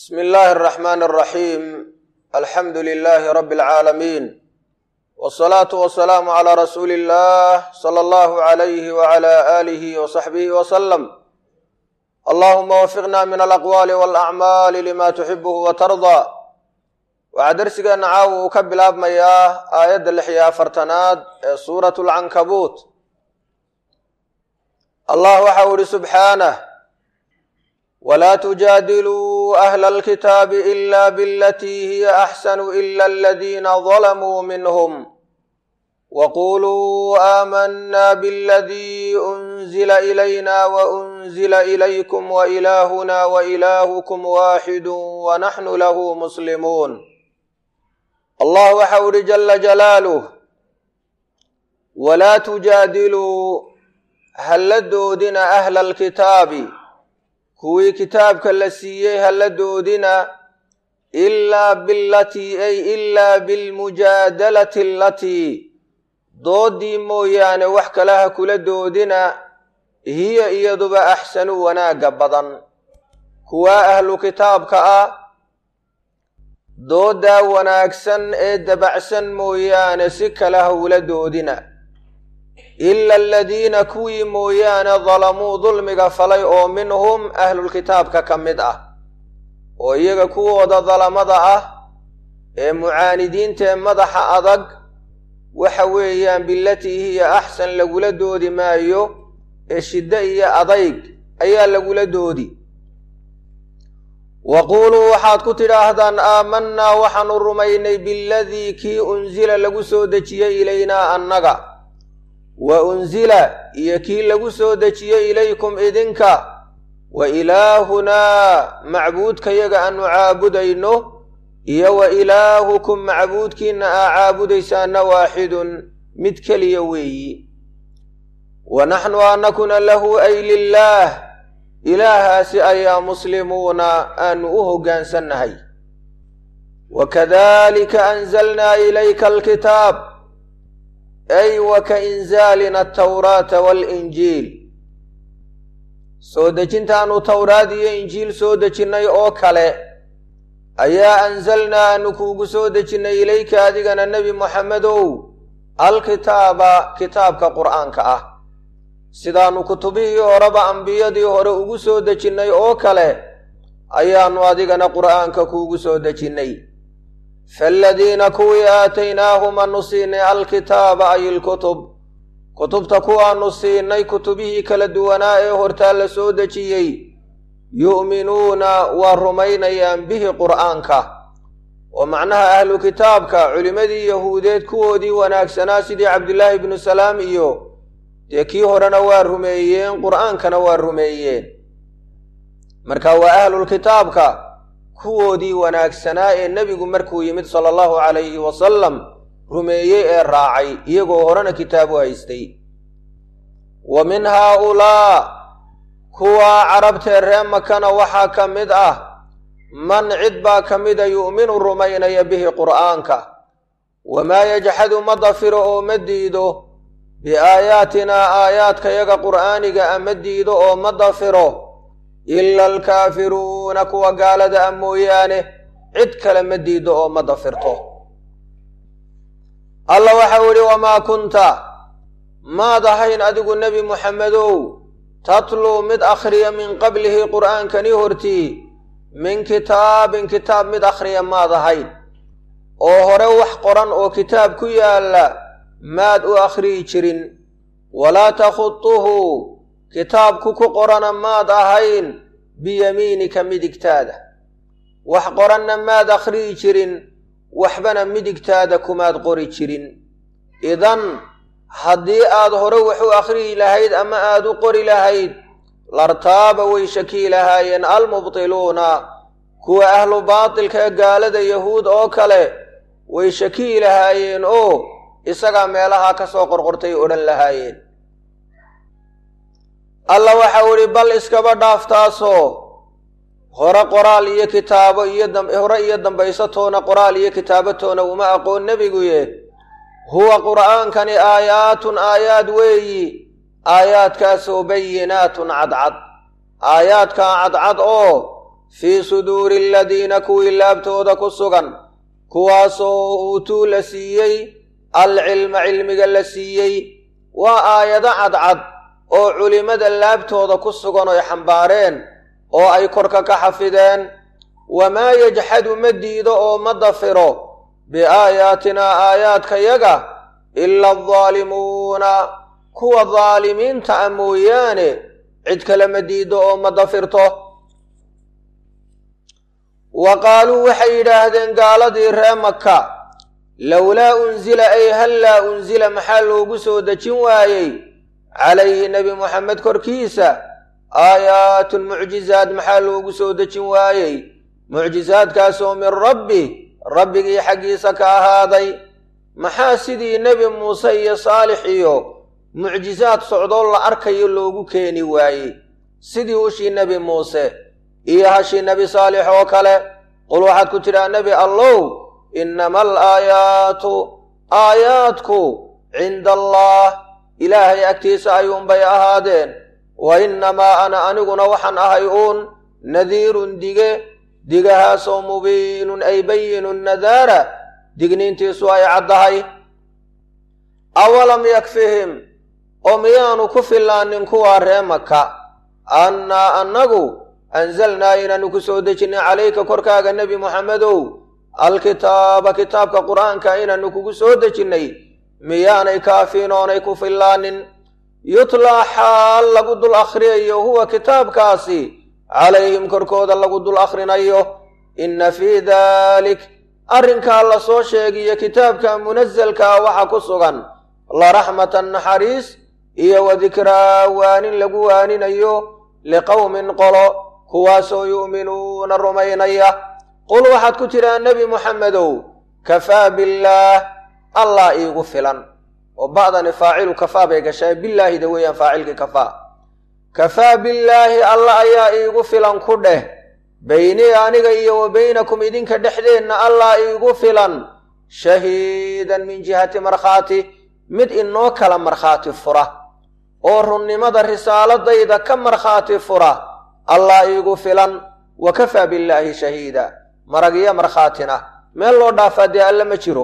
بسم الله الرحمن الرحيم الحمد لله رب العالمين والصلاة والسلام على رسول الله صلى الله عليه وعلى آله وصحبه وسلم اللهم وفقنا من الأقوال والأعمال لما تحبه وترضى waxaa darsigeena caawa uu ka bilaabmayaa aayadda lix iyo afartanaad ee suuratu lcankabuut allah waxa u ihi subxaanah walaa tujaadiluu ahla alkitaabi ila bilatii hiya axsanu ila aladiina dalamuu minhum waquluu aamanaa biladii unzila ilayna waunzila ilaykum wailahuna wailaahukum waaxidu wanaxnu lahu muslimuun allah waxa u ihi jala jalaaluh walaa tujaadiluu halla doodina ahla alkitaabi kuwii kitaabka la siiyey halla doodina ilaa bilatii ay ilaa bilmujaadalati alatii doodii mooyaane wax kale ha kula doodina hiya iyaduba axsanu wanaagga badan kuwaa ahlu kitaabka ah dooddaa wanaagsan ee dabacsan mooyaane si kale hawla doodina ila aladiina kuwii mooyaane dalamuu dulmiga falay oo minhum ahlulkitaabka ka mid ah oo iyaga kuwooda dalamada ah ee mucaanidiinta ee madaxa adag waxa weeyaan bilatii hiya axsan lagula doodi maayo ee shiddo iyo adayg ayaa lagula doodi waquuluu waxaad ku tidhaahdaan aamanaa waxaanu rumaynay biladii kii unsila lagu soo dejiyey ilaynaa annaga wa unsila iyo kii lagu soo dejiyey ilaykum idinka wa ilaahunaa macbuudkayaga aanu caabudayno iyo wa ilaahukum macbuudkiinna aa caabudaysaana waaxidun mid keliya weeyi wa naxnu anakuna lahu ay lilaah ilaahaasi ayaa muslimuuna aanu u hoggaansannahay wakadalika anzalnaa ilayka alkitaab ay wa ka inzaalina altawraata waalinjiil soo dejintaanu towraad iyo injiil soo dejinnay oo kale ayaa anzalnaa aanu kuugu soo dejinnay ilayka adigana nebi moxamedow alkitaaba kitaabka qur'aanka ah sidaannu kutubihii horeba ambiyadii hore ugu soo dejinnay oo kale ayaannu adigana qur'aanka kuugu soo dejinnay faaladiina kuwii aataynaahum aanu siinay alkitaaba ay ilkutub kutubta kuwaannu siinay kutubihii kala duwanaa ee hortaa la soo dejiyey yu'minuuna waa rumaynayaan bihi qur'aanka oo macnaha ahlu kitaabka culimmadii yahuudeed kuwoodii wanaagsanaa sidii cabdillaahi ibnu salaam iyo dee kii horena waa rumeeyeen qur'aankana waa rumeeyeen marka waa ahlulkitaabka kuwoodii wanaagsanaa ee nebigu markuu yimid sala allahu calayhi wasalam rumeeyey ee raacay iyagoo horena kitaabu haystay wa min haaulaa kuwaa carabtee ree makana waxaa ka mid ah man cid baa ka mida yu'minu rumaynaya bihi qur'aanka wamaa yajxadu ma dafiro oo ma diido biaayaatinaa aayaadkayaga qur'aaniga a ma diido oo ma dafiro ila alkaafiruuna kuwa gaalada a mooyaane cid kale ma diido oo ma dafirto alla waxau idhi wamaa kunta maad ahayn adigu nebi muxammedow tatluu mid akhriya min qablihi qur'aankani hortii min kitaabin kitaab mid akhriya maad ahayn oo hore wax qoran oo kitaab ku yaalla maad u akhriyi jirin walaa takhutuhu kitaabku ku qorana maad ahayn biyamiinika midigtaada wax qoranna maad akhriyi jirin waxbana midigtaada kumaad qori jirin idan haddii aad hore wax u akhriyi lahayd ama aad u qori lahayd lartaaba way shakii lahaayeen almubtiluuna kuwa ahlu baatilka ee gaalada yahuud oo kale way shakii lahaayeen oo isagaa meelahaa ka soo qorqortay odhan lahaayeen alla waxau idhi bal iskaba dhaaftaasoo hore qoraal iyo kitaabo iyo hore iyo dambaysatoona qoraal iyo kitaabatoona uma aqoon nebiguye huwa qur'aankani aayaatun aayaad weeyi aayaadkaasoo bayinaatun cadcad aayaadkaa cadcad oo fii suduuri aladiina kuwii laabtooda ku sugan kuwaasoo uutuu la siiyey alcilma cilmiga la siiyey waa aayado cadcad oo culimmada laabtooda ku sugan oy xambaareen oo ay korka ka xafideen wamaa yajxadu ma diido oo ma dafiro biaayaatinaa aayaadkayaga ila aldaalimuuna kuwa daalimiinta a mooyaane cid kale ma diido oo ma dafirto wa qaaluu waxay yidhaahdeen gaaladii ree maka lowlaa unsila ay hallaa unsila maxaa loogu soo dejin waayey calayhi nebi moxamed korkiisa aayaatun mucjizaad maxaa loogu soo dejin waayey mucjisaadkaasoo min rabbi rabbigii xaggiisa ka ahaaday maxaa sidii nebi muuse iyo saalix iyo mucjisaad socdoo la arkayo loogu keeni waayey sidii ushii nebi muuse iyo hashii nebi saalix oo kale qul waxaad ku tidhaa nebi allow innama al aayaatu aayaadku cinda allah ilaahay agtiisa ayuunbay ahaadeen wa innamaa ana aniguna waxaan ahay uun nadiirun dige digahaasoo mubiinun ay bayinun nadaara digniintiisu ay caddahay awalam yakfihim oo miyaanu ku filaanin kuwaa ree maka annaa annagu anzalnaa inaanu ku soo dejinnay calayka korkaaga nebi moxamedow alkitaaba kitaabka qur'aanka inaanu kugu soo dejinnay miyaanay kaafiin oonay ku filaanin yutlaa xaal lagu dul akhriyayo huwa kitaabkaasi calayhim korkooda lagu dul akhrinayo inna fii daalik arrinkaa la soo sheegiyo kitaabka munasalkaa waxa ku sugan la raxmatan naxariis iyo wa dikraa waanin lagu waaninayo liqowmin qolo kuwaasoo yu'minuuna rumaynaya qul waxaad ku tidhaa nebi moxamedow kafaa billaah allah iigu filan oo ba'dani faacilu kafaa bay gashaa bilaahida weeyaan faacilkii kafaa kafaa billaahi alla ayaa iigu filan ku dheh beynii aniga iyo wa beynakum idinka dhexdeenna allah iigu filan shahiidan min jihati markhaati mid inoo kala markhaati fura oo runnimada risaaladayda ka markhaati fura allah iigu filan wa kafaa billaahi shahiida maragyo markhaatina meel loo dhaafaa dee alle ma jiro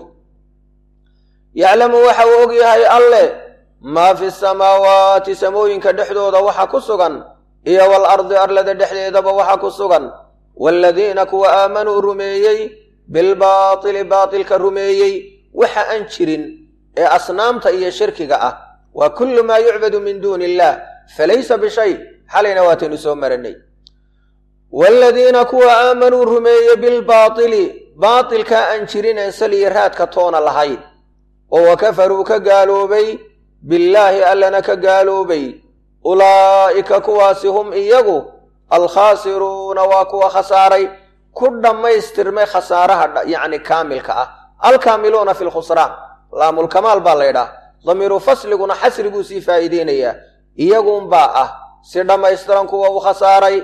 yaclamu waxa uu og yahay alle maa fi samaawaati samooyinka dhexdooda waxa ku sugan iyo wal ardi arlada dhexdeedaba waxa ku sugan waaladiina kuwa aamanuu rumeeyey bilbaatili baatilka rumeeyey waxa aan jirin ee asnaamta iyo shirkiga ah waa kullu maa yucbadu min duuni illaah falaysa bishay xalayna waataynu soo maranay waaladiina kuwa aamanuu rumeeyey bilbaatili baatilkaa aan jirin een saliyo raadka toona lahayn oo wa kafaruu ka gaaloobay billaahi allana ka gaaloobay ulaa'ika kuwaasi hum iyagu alkhaasiruuna waa kuwa khasaaray ku dhammaystirmay khasaaraha yacni kaamilka ah alkaamiluuna fi lkhusraan laamulkamaal baa laydhaah damiiru fasliguna xasriguu sii faa'iideynayaa iyagunbaa ah si dhammaystiran kuwa u khasaaray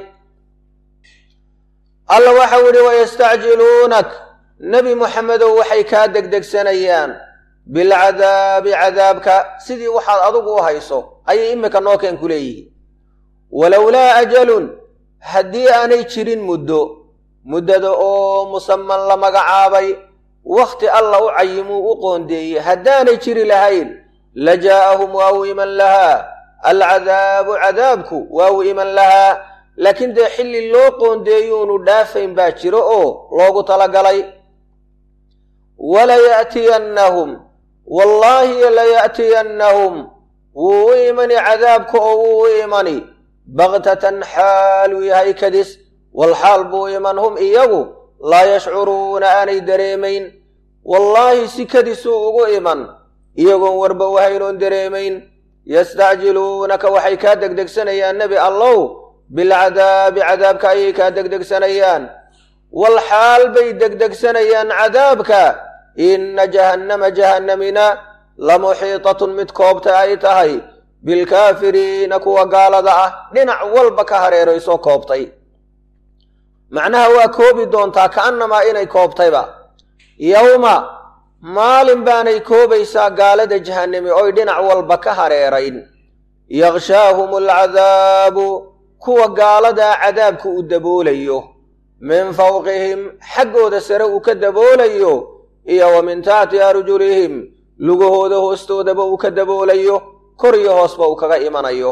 alla waxau idhi wayastacjiluunak nebi moxamedow waxay kaa degdegsanayaan bilcadaabi cadaabka sidii waxaad adigu u hayso ayay iminka noo keen ku leeyihiin walowlaa ajalun haddii aanay jirin muddo muddada oo musaman la magacaabay wakhti alla u cayimuu u qoondeeyey haddaanay jiri lahayn la jaa'ahum waa u iman lahaa alcadaabu cadaabku waa u iman lahaa laakiin dee xilli loo qoondeeyuunu dhaafayn baa jiro oo loogu talagalay walaya'tiyannahum wallaahi laya'tiyannahum wuu u imani cadaabka oo wuu u imani baktatan xaaluu yahay kadis walxaal buu iman hum iyagu laa yashcuruuna aanay dareemayn wallaahi si kadisuu ugu iman iyagoon warba wahaynoon dareemayn yastacjiluunaka waxay kaa degdegsanayaan nebi allow bilcadaabi cadaabka ayay kaa degdegsanayaan walxaal bay degdegsanayaan cadaabka inna jahannama jahannamina lamuxiitatun mid koobta ay tahay bilkaafiriina kuwa gaalada ah dhinac walba ka hareeraysoo koobtay macnaha waa koobi doontaa ka'annamaa inay koobtayba yowma maalin baanay koobaysaa gaalada jahannami oy dhinac walba ka hareerayn yakshaahum alcadaabu kuwa gaaladaa cadaabku u daboolayo min fawqihim xaggooda sare uu ka daboolayo iyo wa min taxti arjulihim lugahooda hoostoodaba uu ka daboolayo kor iyo hoosba uu kaga imanayo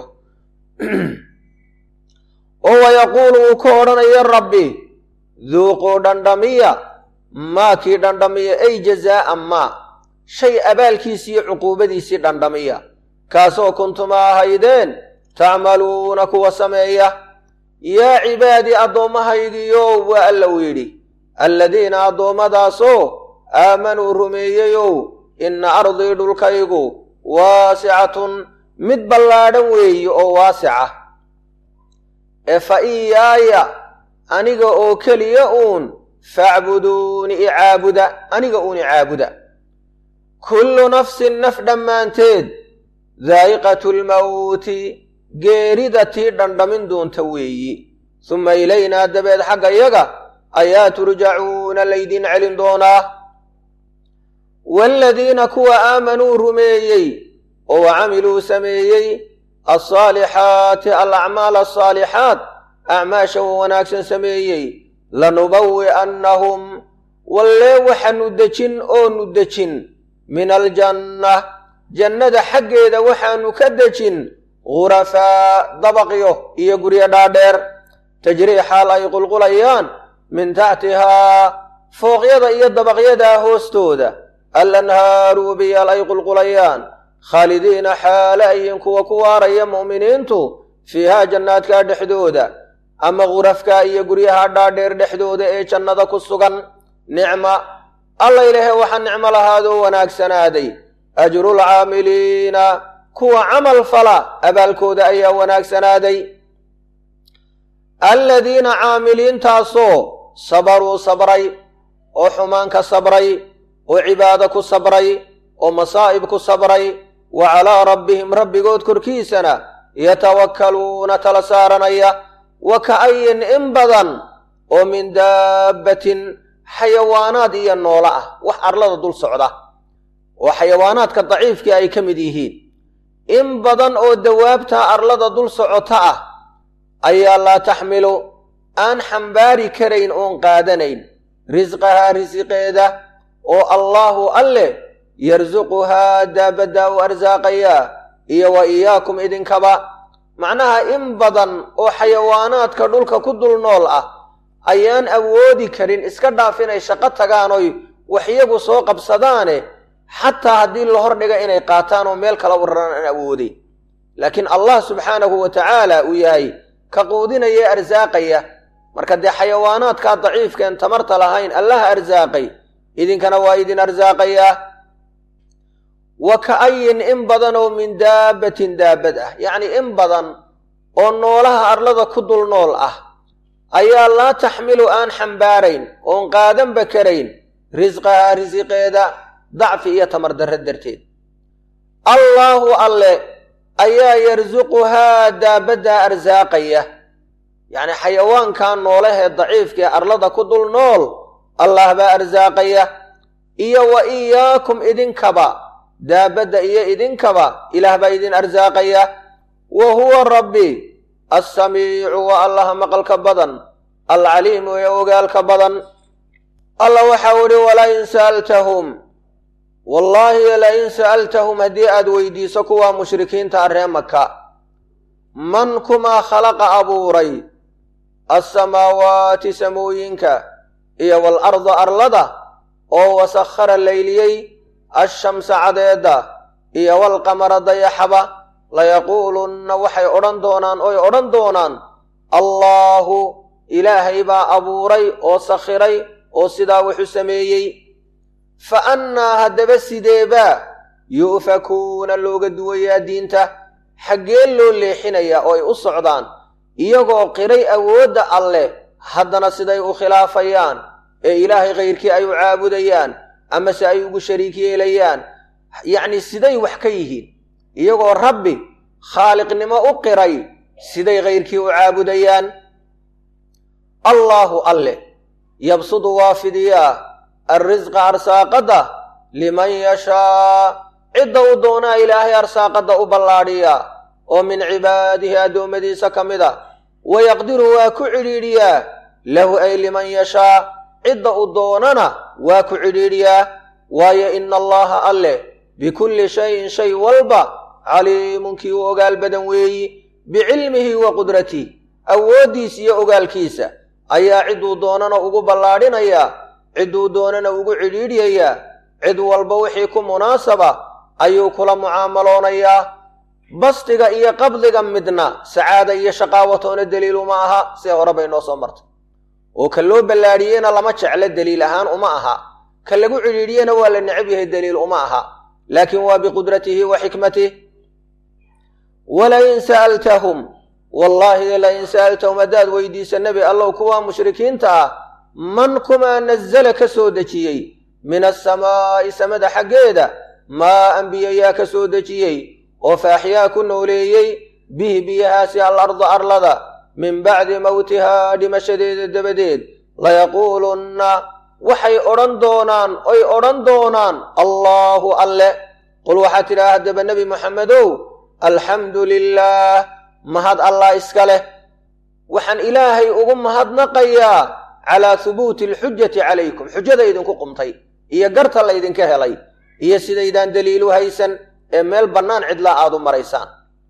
oo wayaquulu uu ka odhanayo rabbi duuquu dhandhamiya maa kii dhandhamiya ay jazaa'an maa shay abaalkiisii iyo cuquubadiisii dhandhamiya kaasoo kuntuma ahaydeen tacmaluuna kuwa sameeya yaa cibaadii addoommahaygiyo waa alla uu yidhi alladiina addoommadaasoo aamanuu rumeeyeyow inna ardii dhulkaygu waasicatun mid ballaadhan weeye oo waasica ee fa iyaaya aniga oo keliya uun facbuduuni icaabuda aniga uun icaabuda kullu nafsin naf dhammaanteed daa'iqatu lmawti geerida tii dhandhamin doonta weeyi suma ilaynaa dabeed xagga yaga ayaa turjacuuna laydin celin doonaa waaladiina kuwa aamanuu rumeeyey oo camiluu sameeyey alsaalixaati alacmaal asaalixaat acmaasha wa wanaagsan sameeyey lanubawi'annahum wallee waxaanu dejin oonu dejin min aljanna jannada xaggeeda waxaanu ka dejin ghurafaa dabaqyo iyo guryo dhaadheer tajrii xaal ay qulqulayaan min taxtihaa fooqyada iyo dabaqyadaa hoostooda alanhaaru biyaal ay qulqulayaan khaalidiina xaale ayin kuwa ku waaraya mu'miniintu fiihaa jannaadkaa dhexdooda ama khurafkaa iyo guryaha dhaadheer dhexdooda ee jannada ku sugan nicma alla ilaahe waxaa nicmo lahaadoo wanaagsanaaday ajrulcaamiliina kuwa camal fala abaalkooda ayaa wanaagsanaaday alladiina caamiliintaasoo sabaruu sabray oo xumaan ka sabray oo cibaado ku sabray oo masaa'ib ku sabray wa calaa rabbihim rabbigood korkiisana yatawakkaluuna tala saaranaya wa ka'ayin in badan oo min daabbatin xayawaanaad iyo noolo ah wax arlada dul socda oo xayawaanaadka daciifkii ay ka mid yihiin in badan oo dawaabta arlada dul socota ah ayaa laa taxmilu aan xambaari karayn oon qaadanayn risqahaa risiqeeda oo allaahu alleh yarsuquhaa daabaddaa u arsaaqayaa iyo wa iyaakum idinkaba macnaha in badan oo xayawaanaadka dhulka ku dul nool ah ayaan awoodi karin iska dhaaf inay shaqo tagaan oy wax iyagu soo qabsadaane xataa haddii la hordhiga inay qaataan oo meel kala wararaan aan awoodeyn laakiin allah subxaanahu wa tacaala uu yahay ka quudinaya arsaaqaya marka dee xayawaanaadkaa daciifkeen tamarta lahayn allaha arsaaqay idinkana waa idin arsaaqayaa wa ka'ayin in badan oo min daabbatin daabad ah yacnii in badan oo noolaha arlada ku dul nool ah ayaa laa taxmilu aan xambaarayn oon qaadanba karayn risqahaa risiqeeda dacfi iyo tamar darro darteed allaahu alle ayaa yarsuquhaa daabaddaa arsaaqaya yacnii xayawaankaa noolahee daciifkaee arlada ku dul nool allah baa arsaaqaya iyo wa iyaakum idinkaba daabadda iyo idinkaba ilaah baa idin arsaaqaya wa huwa rabbi assamiicu waa allaha maqalka badan alcaliimu ee ogaalka badan alla waxau idhi walain sa'altahum wallaahi lain sa'altahum haddii aad weydiiso kuwaa mushrikiinta arree maka man kumaa khalaqa abuuray alsamaawaati samooyinka iyo waalarda arlada oo wasakhara layliyey ashamsa cadeedda iyo walqamara dayaxaba layaquulunna waxay odhan doonaan oy odhan doonaan allaahu ilaahay baa abuuray oo sakhiray oo sidaa wuxu sameeyey fa annaa haddaba sideebaa yu'fakuuna looga duwayaa diinta xaggee loo leexinayaa oo ay u socdaan iyagoo qiray awoodda alleh haddana siday u khilaafayaan ee ilaahay khayrkii ay u caabudayaan amase ay ugu shariik yeelayaan yacnii siday wax ka yihiin iyagoo rabbi khaaliqnimo u qiray siday khayrkii u caabudayaan allaahu alleh yabsudu waa fidiyaa alrisqa arsaaqadda liman yashaa cidda u doonaa ilaahay arsaaqadda u ballaadhiyaa oo min cibaadihi addoommadiisa ka mid a wayaqdiru waa ku cidhiidhiyaa lahu ay liman yashaa cidda u doonana waa ku cidhiidhiyaa waayo ina allaha alleh bikulli shayin shay walba caliimun kii u ogaal badan weeyi bicilmihi wa qudratih awooddiisa iyo ogaalkiisa ayaa cidduu doonana ugu ballaadhinayaa cidduu doonana ugu cidhiidhyayaa cid walba wixii ku munaasaba ayuu kula mucaamaloonayaa bastiga iyo qabdiga midna sacaada iyo shaqaawatoona deliilu ma aha see hore bay noo soo martay oo ka loo ballaadhiyeyna lama jeclo deliil ahaan uma aha ka lagu cidhiidhiyena waa la necab yahay deliil uma aha laakiin waa biqudratihi wa xikmatih walain sa'altahum wallaahi lain sa'altahum haddaad weydiisa nebi allow kuwaa mushrikiinta ah man kumaa nazala ka soo dejiyey min asamaa'i samada xaggeeda maa anbiyayaa ka soo dejiyey oo faaxyaa ku nooleeyey bihi biyahaasi al arda arlada min bacdi mowtihaa dhimashadeeda dabadeed layaquulunna waxay odhan doonaan oy odhan doonaan allaahu alle qul waxaad tidhaha haddaba nebi moxamedow alxamdu lilaah mahad allah iska leh waxaan ilaahay ugu mahadnaqayaa calaa hubuuti alxujati calaykum xujada idinku qumtay iyo garta laydinka helay iyo sidaydaan daliilu haysan ee meel bannaan cidlaa aad u maraysaan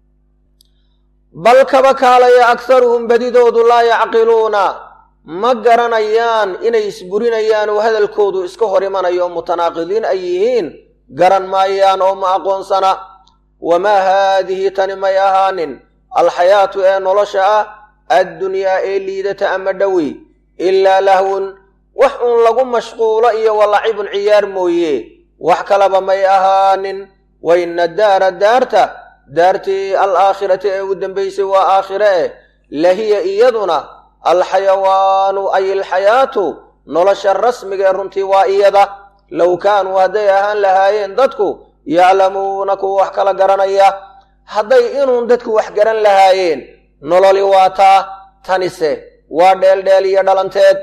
bal kaba kaalaya akharuhum badidoodu laa yacqiluuna ma garanayaan inay isburinayaan oo hadalkoodu iska hor imanayo oo mutanaaqidiin ay yihiin garan maayaan oo ma aqoonsana wamaa haadihi tani may ahaanin alxayaatu ee nolosha ah addunyaa ee liidata ama dhowi ilaa lahwun wax uun lagu mashquulo iyo walacibun ciyaar mooye wax kalaba may ahaanin wa ina daara daarta daartii alaakhirati ee u dambaysay waa aakhire eh lahiya iyaduna alxayawaanu ay alxayaatu nolosha rasmiga ee runtii waa iyada low kaanuu hadday ahaan lahaayeen dadku yaclamuuna kuwa wax kala garanaya hadday inuun dadku wax garan lahaayeen nololi waa taa tanise waa dheeldheel iyo dhalanteed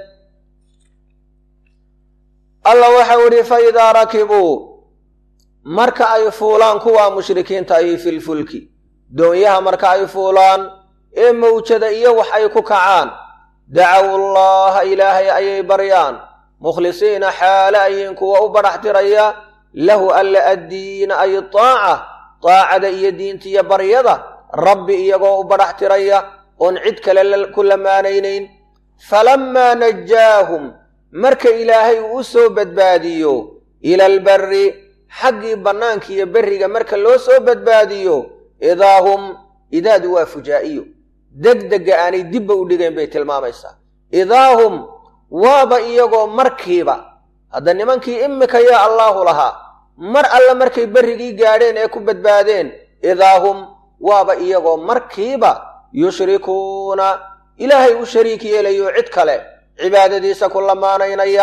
alla waxau idhi fa idaa rakibuu marka ay fuulaan kuwaa mushrikiinta ahi filfulki doonyaha marka ay fuulaan ee mawjada iyo wax ay ku kacaan dacaw allaha ilaahay ayay baryaan mukhlisiina xaale ayiin kuwa u badhax tiraya lahu alla addiina ay taaca taacada iyo diintiiyo baryada rabbi iyagoo u badhax tiraya oon cid kale ku lamaanaynayn falammaa najaahum marka ilaahay uu u soo badbaadiyo ila albarri xaggii bannaanka iyo berriga marka loo soo badbaadiyo idaa hum idaadu waa fujaa'iyo degdega aanay dibba u dhigayn bay tilmaamaysaa idaa hum waaba iyagoo markiiba hadda nimankii imika yaa allaahu lahaa mar alle markay berrigii gaadheen ee ku badbaadeen idaa hum waaba iyagoo markiiba yushrikuuna ilaahay u shariik yeelayo cid kale cibaadadiisa ku lamaanaynaya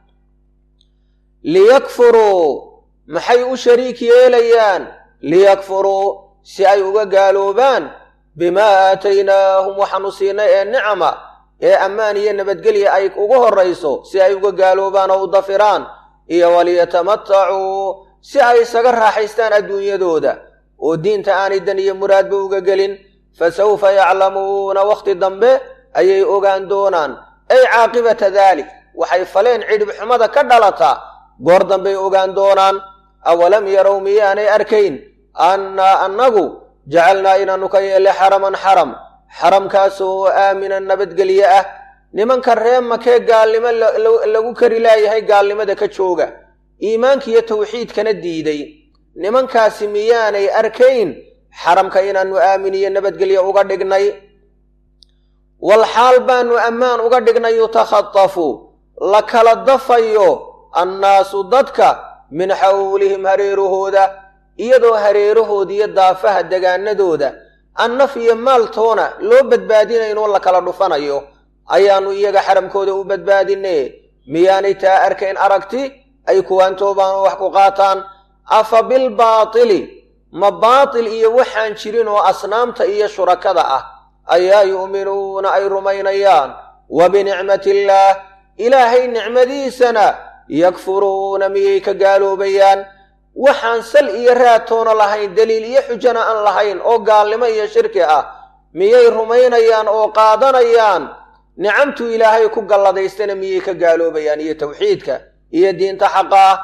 liyakfuruu maxay u shariik yeelayaan liyakfuruu si ay uga gaaloobaan bimaa aataynaahum waxaanu siinay ee nicama ee ammaan iyo nabadgelya ay ugu horrayso si ay uga gaaloobaan oo u dafiraan iyo waliyatamatacuu si ay isaga raaxaystaan adduunyadooda oo diinta aanay dan iyo muraadba uga gelin fa sawfa yaclamuuna wakhti dambe ayay ogaan doonaan ay caaqibata daalik waxay faleen cidhib xumada ka dhalataa goor dambay ogaan doonaan awalam yarow miyaanay arkayn annaa annagu jacalnaa inaannu ka yeelle xaraman xaram xaramkaasoo aaminan nabadgelye ah nimanka ree makee gaalnimo lagu kari laayahay gaalnimada ka jooga iimaankiiyo tawxiidkana diiday nimankaasi miyaanay arkayn xaramka inaannu aamin iyo nabadgelye uga dhignay wal xaal baannu ammaan uga dhignay yutakhatafu la kala dafayo annaasu dadka min xawlihim hareerahooda iyadoo hareerahooda iyo daafaha degaanadooda an naf iyo maaltoona loo badbaadinaynoo la kala dhufanayo ayaannu iyaga xaramkooda u badbaadine miyaanay taa arkayn aragti ay kuwaantoobaan wax ku qaataan afa bilbaatili ma baatil iyo waxaan jirin oo asnaamta iyo shurakada ah ayaa yu'minuuna ay rumaynayaan wa binicmati illaah ilaahay nicmadiisana yakfuruuna miyay ka gaaloobayaan waxaan sal iyo raadtoona lahayn deliil iyo xujana aan lahayn oo gaalnimo iyo shirki ah miyay rumaynayaan oo qaadanayaan nicamtuu ilaahay ku galladaystana miyay ka gaaloobayaan iyo tawxiidka iyo diinta xaqa ah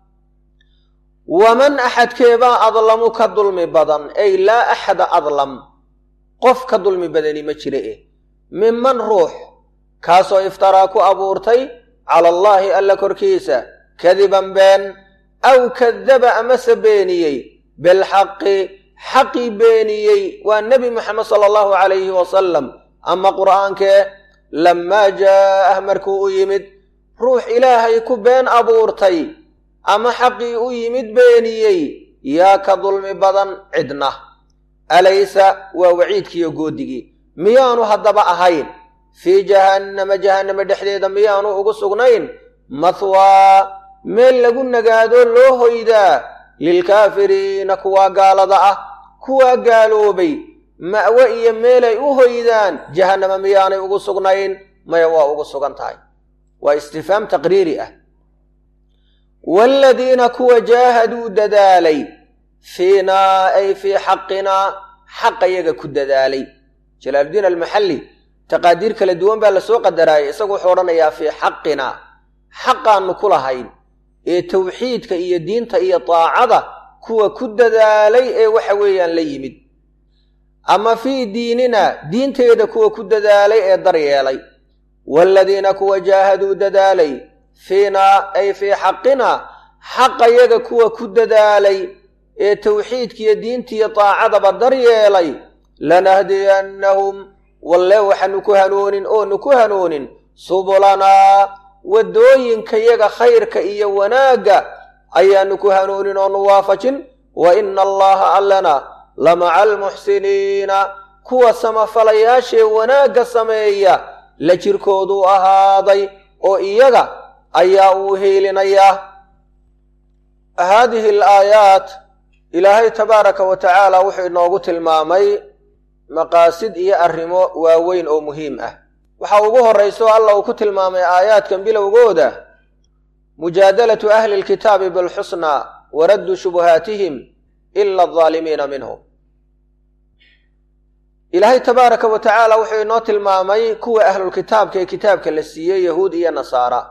waman axadkeebaa adlamu ka dulmi badan ay laa axada adlam qof ka dulmi badani ma jira eh minman ruux kaasoo iftaraa ku abuurtay cala allaahi alla korkiisa kadiban been aw kadaba amase beeniyey bilxaqi xaqii beeniyey waa nebi moxamed sala allahu calayhi wasalam ama qur'aankee lammaa jaa'ah markuu u yimid ruux ilaahay ku been abuurtay ama xaqii u yimid beeniyey yaa ka dulmi badan cidna alaysa waa waciidkiiyo goodigii miyaanu haddaba ahayn fii jahannama jahannama dhexdeeda miyaanu ugu sugnayn mahwaa meel lagu nagaado loo hoydaa lilkaafiriina kuwaa gaalada ah kuwaa gaaloobay ma'we iyo meelay u hoydaan jahannama miyaanay ugu sugnayn maya waa ugu sugan tahay waa istifhaam taqriiri ah waaladiina kuwa jaahaduu dadaalay fiinaa ay fii xaqinaa xaqa yaga ku dadaalay jalaaluddiin almaxalli taqaadiir kala duwan baa lasoo qadaraayay isagu wuxuu odhanayaa fii xaqinaa xaqaannu ku lahayn ee tawxiidka iyo diinta iyo daacada kuwa ku dadaalay ee waxa weeyaan la yimid ama fii diinina diinteeda kuwa ku dadaalay ee daryeelay waaladiina kuwa jaahaduu dadaalay fiinaa ay fii xaqinaa xaqayaga kuwa ku dadaalay ee tawxiidkiiyo diintiiyo daacadaba daryeelay lanahdiyannahum walle waxaanu ku hanuunin oonu ku hanuunin subulanaa waddooyinkayaga khayrka iyo wanaagga ayaanu ku hanuunin oonu waafajin wa ina allaha allana la maca almuxsiniina kuwa samafalayaashee wanaagga sameeya la jirkooduu ahaaday oo iyaga ayaa uu hiilinayaa haadihi alaayaat ilaahay tabaaraka wa tacaala wuxuu inoogu tilmaamay maqaasid iyo arrimo waaweyn oo muhiim ah waxa ugu horrayso alla uu ku tilmaamay aayaadkan bilowgooda mujaadalatu ahli lkitaabi bilxusnaa wa raddu shubuhaatihim ila aldaalimiina minhum ilaahay tabaaraka wa tacaala wuxuu inoo tilmaamay kuwa ahlulkitaabka ee kitaabka la siiyey yahuud iyo nasaara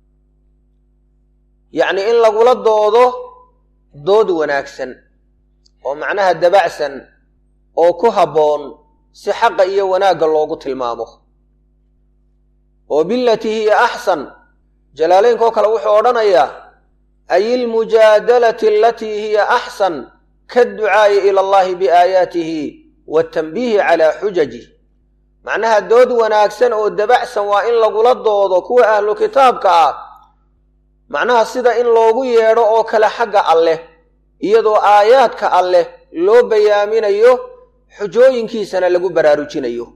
yacni in lagula doodo dood wanaagsan oo macnaha dabacsan oo ku habboon si xaqa iyo wanaagga loogu tilmaamo oo bilatii hiya axsan jalaalaynkaoo kale wuxuu odhanayaa ay ilmujaadalati alatii hiya axsan kaadducaa'i ila allahi biaayaatihi waatanbiihi calaa xujajih macnaha dood wanaagsan oo dabacsan waa in lagula doodo kuwa ahlu kitaabka ah macnaha sida in loogu yeedho oo kale xagga alleh iyadoo aayaadka alleh loo bayaaminayo xujooyinkiisana lagu baraarujinayo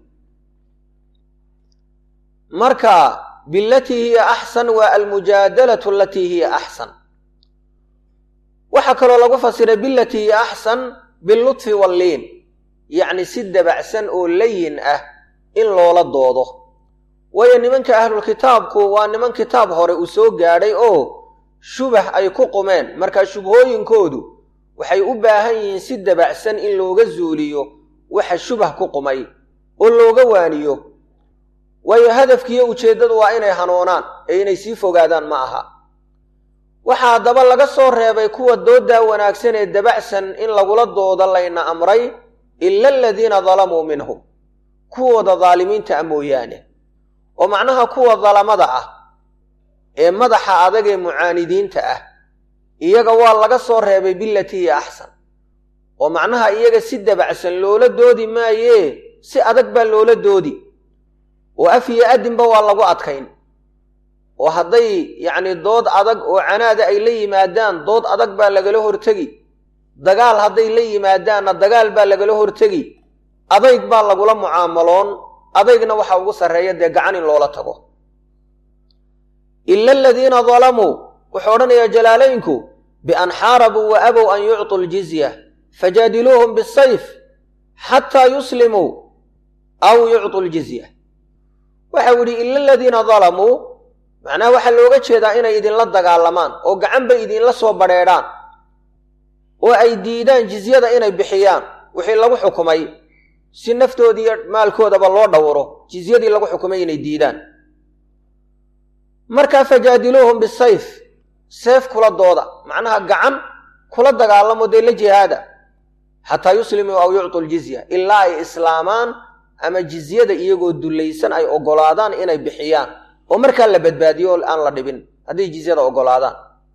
marka bilatii hiya axsan waa almujaadalatu alatii hiya axsan waxaa kaloo lagu fasiray bilatii hiya axsan bilutfi walliin yacni si dabacsan oo layin ah in loola doodo waayo nimanka ahlulkitaabku waa niman kitaab hore uu soo gaadhay oo shubah ay ku qumeen markaa shubhooyinkoodu waxay u baahan yihiin si dabacsan in looga zuuliyo waxa shubah ku qumay oo looga waaniyo waayo hadafkiiyo ujeeddadu waa inay hanuunaan ee inay sii fogaadaan ma aha waxaa haddaba laga soo reebay kuwa dooddaa wanaagsan ee dabacsan in lagula doodo layna amray ila aladiina dalamuu minhum kuwooda daalimiinta a mooyaane oo macnaha kuwa dalamada ah ee madaxa adag ee mucaanidiinta ah iyaga waa laga soo reebay bilatii hiya axsan oo macnaha iyaga si dabacsan loola doodi maayee si adag baa loola doodi oo af iyo adinba waa lagu adkayn oo hadday yacni dood adag oo canaada ay la yimaadaan dood adag baa lagala hortegi dagaal hadday la yimaadaanna dagaal baa lagala hortegi adayg baa lagula mucaamaloon adaygna waxa ugu sarreeya dee gacan in loola tago ila aladiina dalamuu wuxuu odhanayaa jalaalaynku bian xaarabuu wa abow an yucطuu ljizya fajaadiluuhum bisayf xataa yuslimuu aw yucطuu ljizya waxau yidhi ila aladiina dalamuu macnaha waxaa looga jeedaa inay idinla dagaalamaan oo gacanba idinla soo badrheedhaan oo ay diidaan jizyada inay bixiyaan wixii lagu xukumay si naftoodii iyo maalkoodaba loo dhowro jizyadii lagu xukumay inay diidaan markaa fajaadiluuhum bisayf seef kula dooda macnaha gacan kula dagaalamo dee la jihaada xataa yuslimuu aw yucطu ljizya ilaa ay islaamaan ama jizyada iyagoo dullaysan ay oggolaadaan inay bixiyaan oo markaa la badbaadiyo oo aan la dhibin hadday jizyada oggolaadaan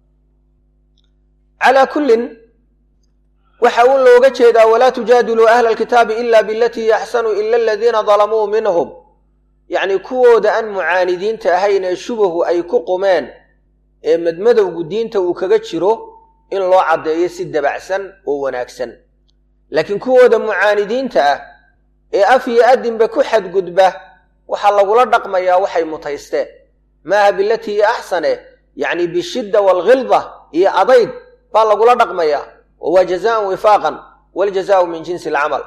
calaa kullin waxa uu looga jeedaa walaa tujaadiluu ahla alkitaabi ila bilatii yaxsanu ila aladiina dalamuu minhum yacni kuwooda aan mucaanidiinta ahayn ee shubahu ay ku qumeen ee madmadowgu diinta uu kaga jiro in loo caddeeyo si dabacsan oo wanaagsan laakiin kuwooda mucaanidiinta ah ee af iyo adinba ku xadgudba waxaa lagula dhaqmayaa waxay mutaysteen maaha bilatii iyo axsane yacni bishidda waalghilda iyo adayg baa lagula dhaqmayaa oo waa jazaan wifaaqan waljazaau min jinsi alcamal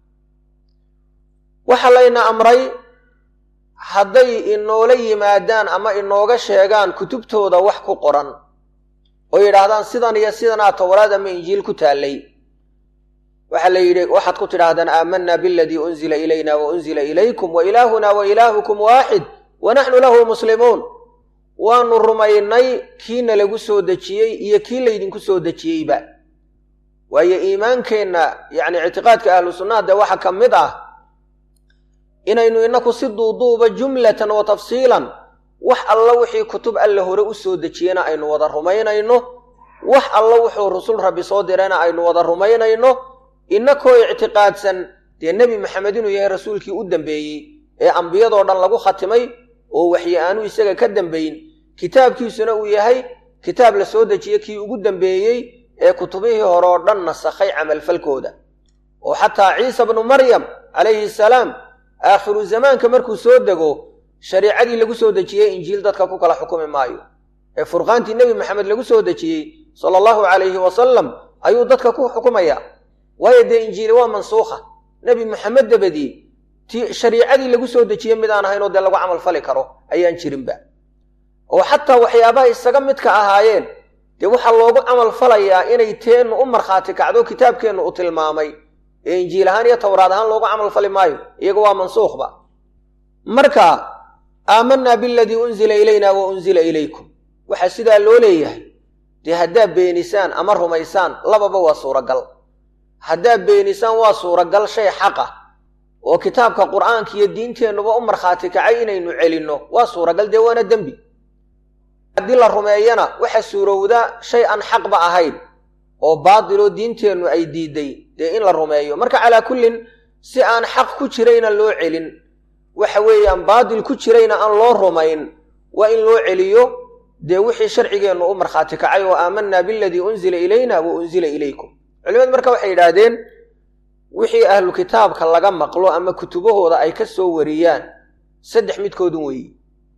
waxaa layna amray hadday inoola yimaadaan ama inooga sheegaan kutubtooda wax ku qoran oo yidhaahdaan sidan iyo sidanaa towraad ama injiil ku taallay waxaa la yidhi waxaad ku tidhaahdaan aamanaa biladii unzila ilayna wa unzila ilaykum wa ilaahuna wa ilaahukum waaxid wa naxnu lahu muslimuun waanu rumaynay kiina lagu soo dejiyey iyo kii laydinku soo dejiyeyba waayo iimaankeenna yacni ictiqaadka ahlu sunnaha dee waxaa ka mid ah inaynu inaku si duuduuba jumlatan wa tafsiilan wax alla wixii kutub alla hore u soo dejiyena aynu wada rumaynayno wax alla wuxuu rusul rabbi soo dirayna aynu wada rumaynayno inakoo ictiqaadsan dee nebi maxamed inuu yahay rasuulkii u dambeeyey ee ambiyadoo dhan lagu khatimay oo waxyi aanu isaga ka dambayn kitaabkiisuna uu yahay kitaab la soo dejiye kii ugu dambeeyey ee kutubihii hore oo dhan nasakhay camalfalkooda oo xataa ciisa bnu maryam calayhi salaam aakhiru zamaanka markuu soo dego shariicadii lagu soo dejiyey injiil dadka ku kala xukumi maayo ee furqaantii nebi maxamed lagu soo dejiyey sala allahu calayhi wasalam ayuu dadka ku xukumaya waayo dee injiili waa mansuukha nebi maxamed dabadii ti shariicadii lagu soo dejiyey mid aan ahaynoo dee lagu camal fali karo ayaan jirinba oo xataa waxyaabaha isaga midka ahaayeen dee waxaa loogu camal falayaa inay teennu u markhaati kacdo kitaabkeennu u tilmaamay ee injiil ahaan iyo towraad ahaan loogu camal fali maayo iyaga waa mansuukhba marka aamanaa biladii unzila ilayna wa unzila ilaykum waxaa sidaa loo leeyahay dee haddaad beenisaan ama rumaysaan lababa waa suuragal haddaad beenisaan waa suuragal shay xaqa oo kitaabka qur'aanka iyo diinteennuba u markhaati kacay inaynu celinno waa suuragal dee waana dembi haddii la rumeeyana waxa suurowda shay aan xaqba ahayn oo baatiloo diinteennu ay diiday dee in la rumeeyo marka calaa kullin si aan xaq ku jirayna loo celin waxa weeyaan baatil ku jirayna aan loo rumayn waa in loo celiyo dee wixii sharcigeennu u markhaati kacay oo aamanaa biladii unzila ilayna wa unzila ilaykum culimadu marka waxay yidhaahdeen wixii ahlu kitaabka laga maqlo ama kutubahooda ay ka soo wariyaan saddex midkoodun weeyi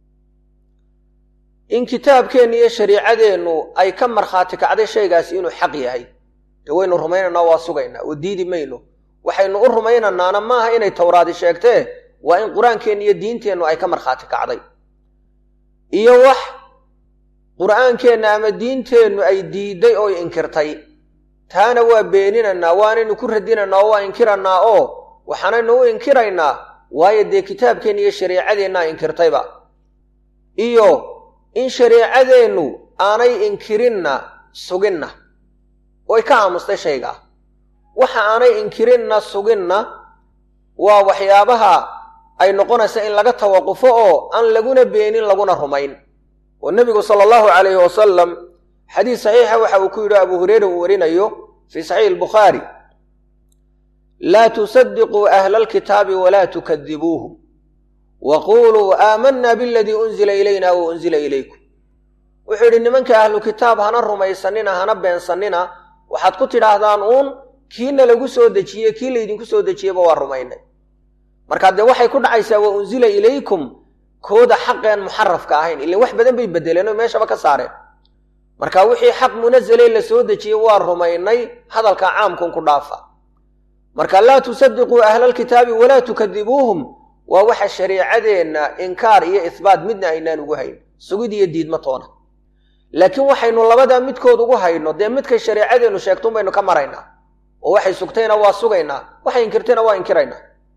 in kitaabkeenna iyo shariicadeennu ay ka markhaati kacday shaygaasi inuu xaq yahay dee waynu rumaynaynaa waa sugaynaa oo diidi mayno waxaynu u rumaynanaana maaha inay towraadi sheegtee waa in qur-aankeenna iyo diinteennu ay ka markhaati kacday iyo wax qur'aankeenna ama diinteennu ay diidday oo inkirtay taana waa beeninaynaa waanaynu ku radinaynaa oo waa inkirannaa oo waxaanaynu u inkiraynaa waayo dee kitaabkeenna iyo shariicadeenna inkirtayba iyo in shariicadeennu aanay inkirinna suginna oy ka aamustay shaygaa waxa aanay inkirinna suginna waa waxyaabaha ay noqonaysa in laga tawaqufo oo aan laguna beenin laguna rumayn oo nebigu sala allahu calayhi wasalam xadiis saxiixa waxa uu ku yidhi abu hureyra uu warinayo fii saxiixi albukhaari laa tusadiquu ahla alkitaabi walaa tukadibuuhum wa quuluu aamanaa biladii unzila ilayna wa unzila ilaykum wuxuu yidhi nimanka ahlu kitaab hana rumaysanina hana beensannina waxaad ku tidhaahdaan uun kiina lagu soo dejiyey kii laydinku soo dejiyeyba waa rumaynay markaa dee waxay ku dhacaysaa wa unzila ilaykum kooda xaqeen muxarafka ahayn ilan wax badan bay bedeleen oo meeshaba ka saareen marka wixii xaq munazalee la soo dejiyey waa rumaynay hadalka caamkun ku dhaafa marka laa tusadiquu ahla alkitaabi walaa tukadibuuhum waa waxa shariicadeenna inkaar iyo ihbaat midna aynaan ugu hayn sugid iyo diidma toona laakiin waxaynu labadaa midkood ugu hayno dee midkay shariicadeennu sheegtun baynu ka maraynaa oo waxay sugtayna waa sugaynaa waxay inkirtayna waa inkiraynaa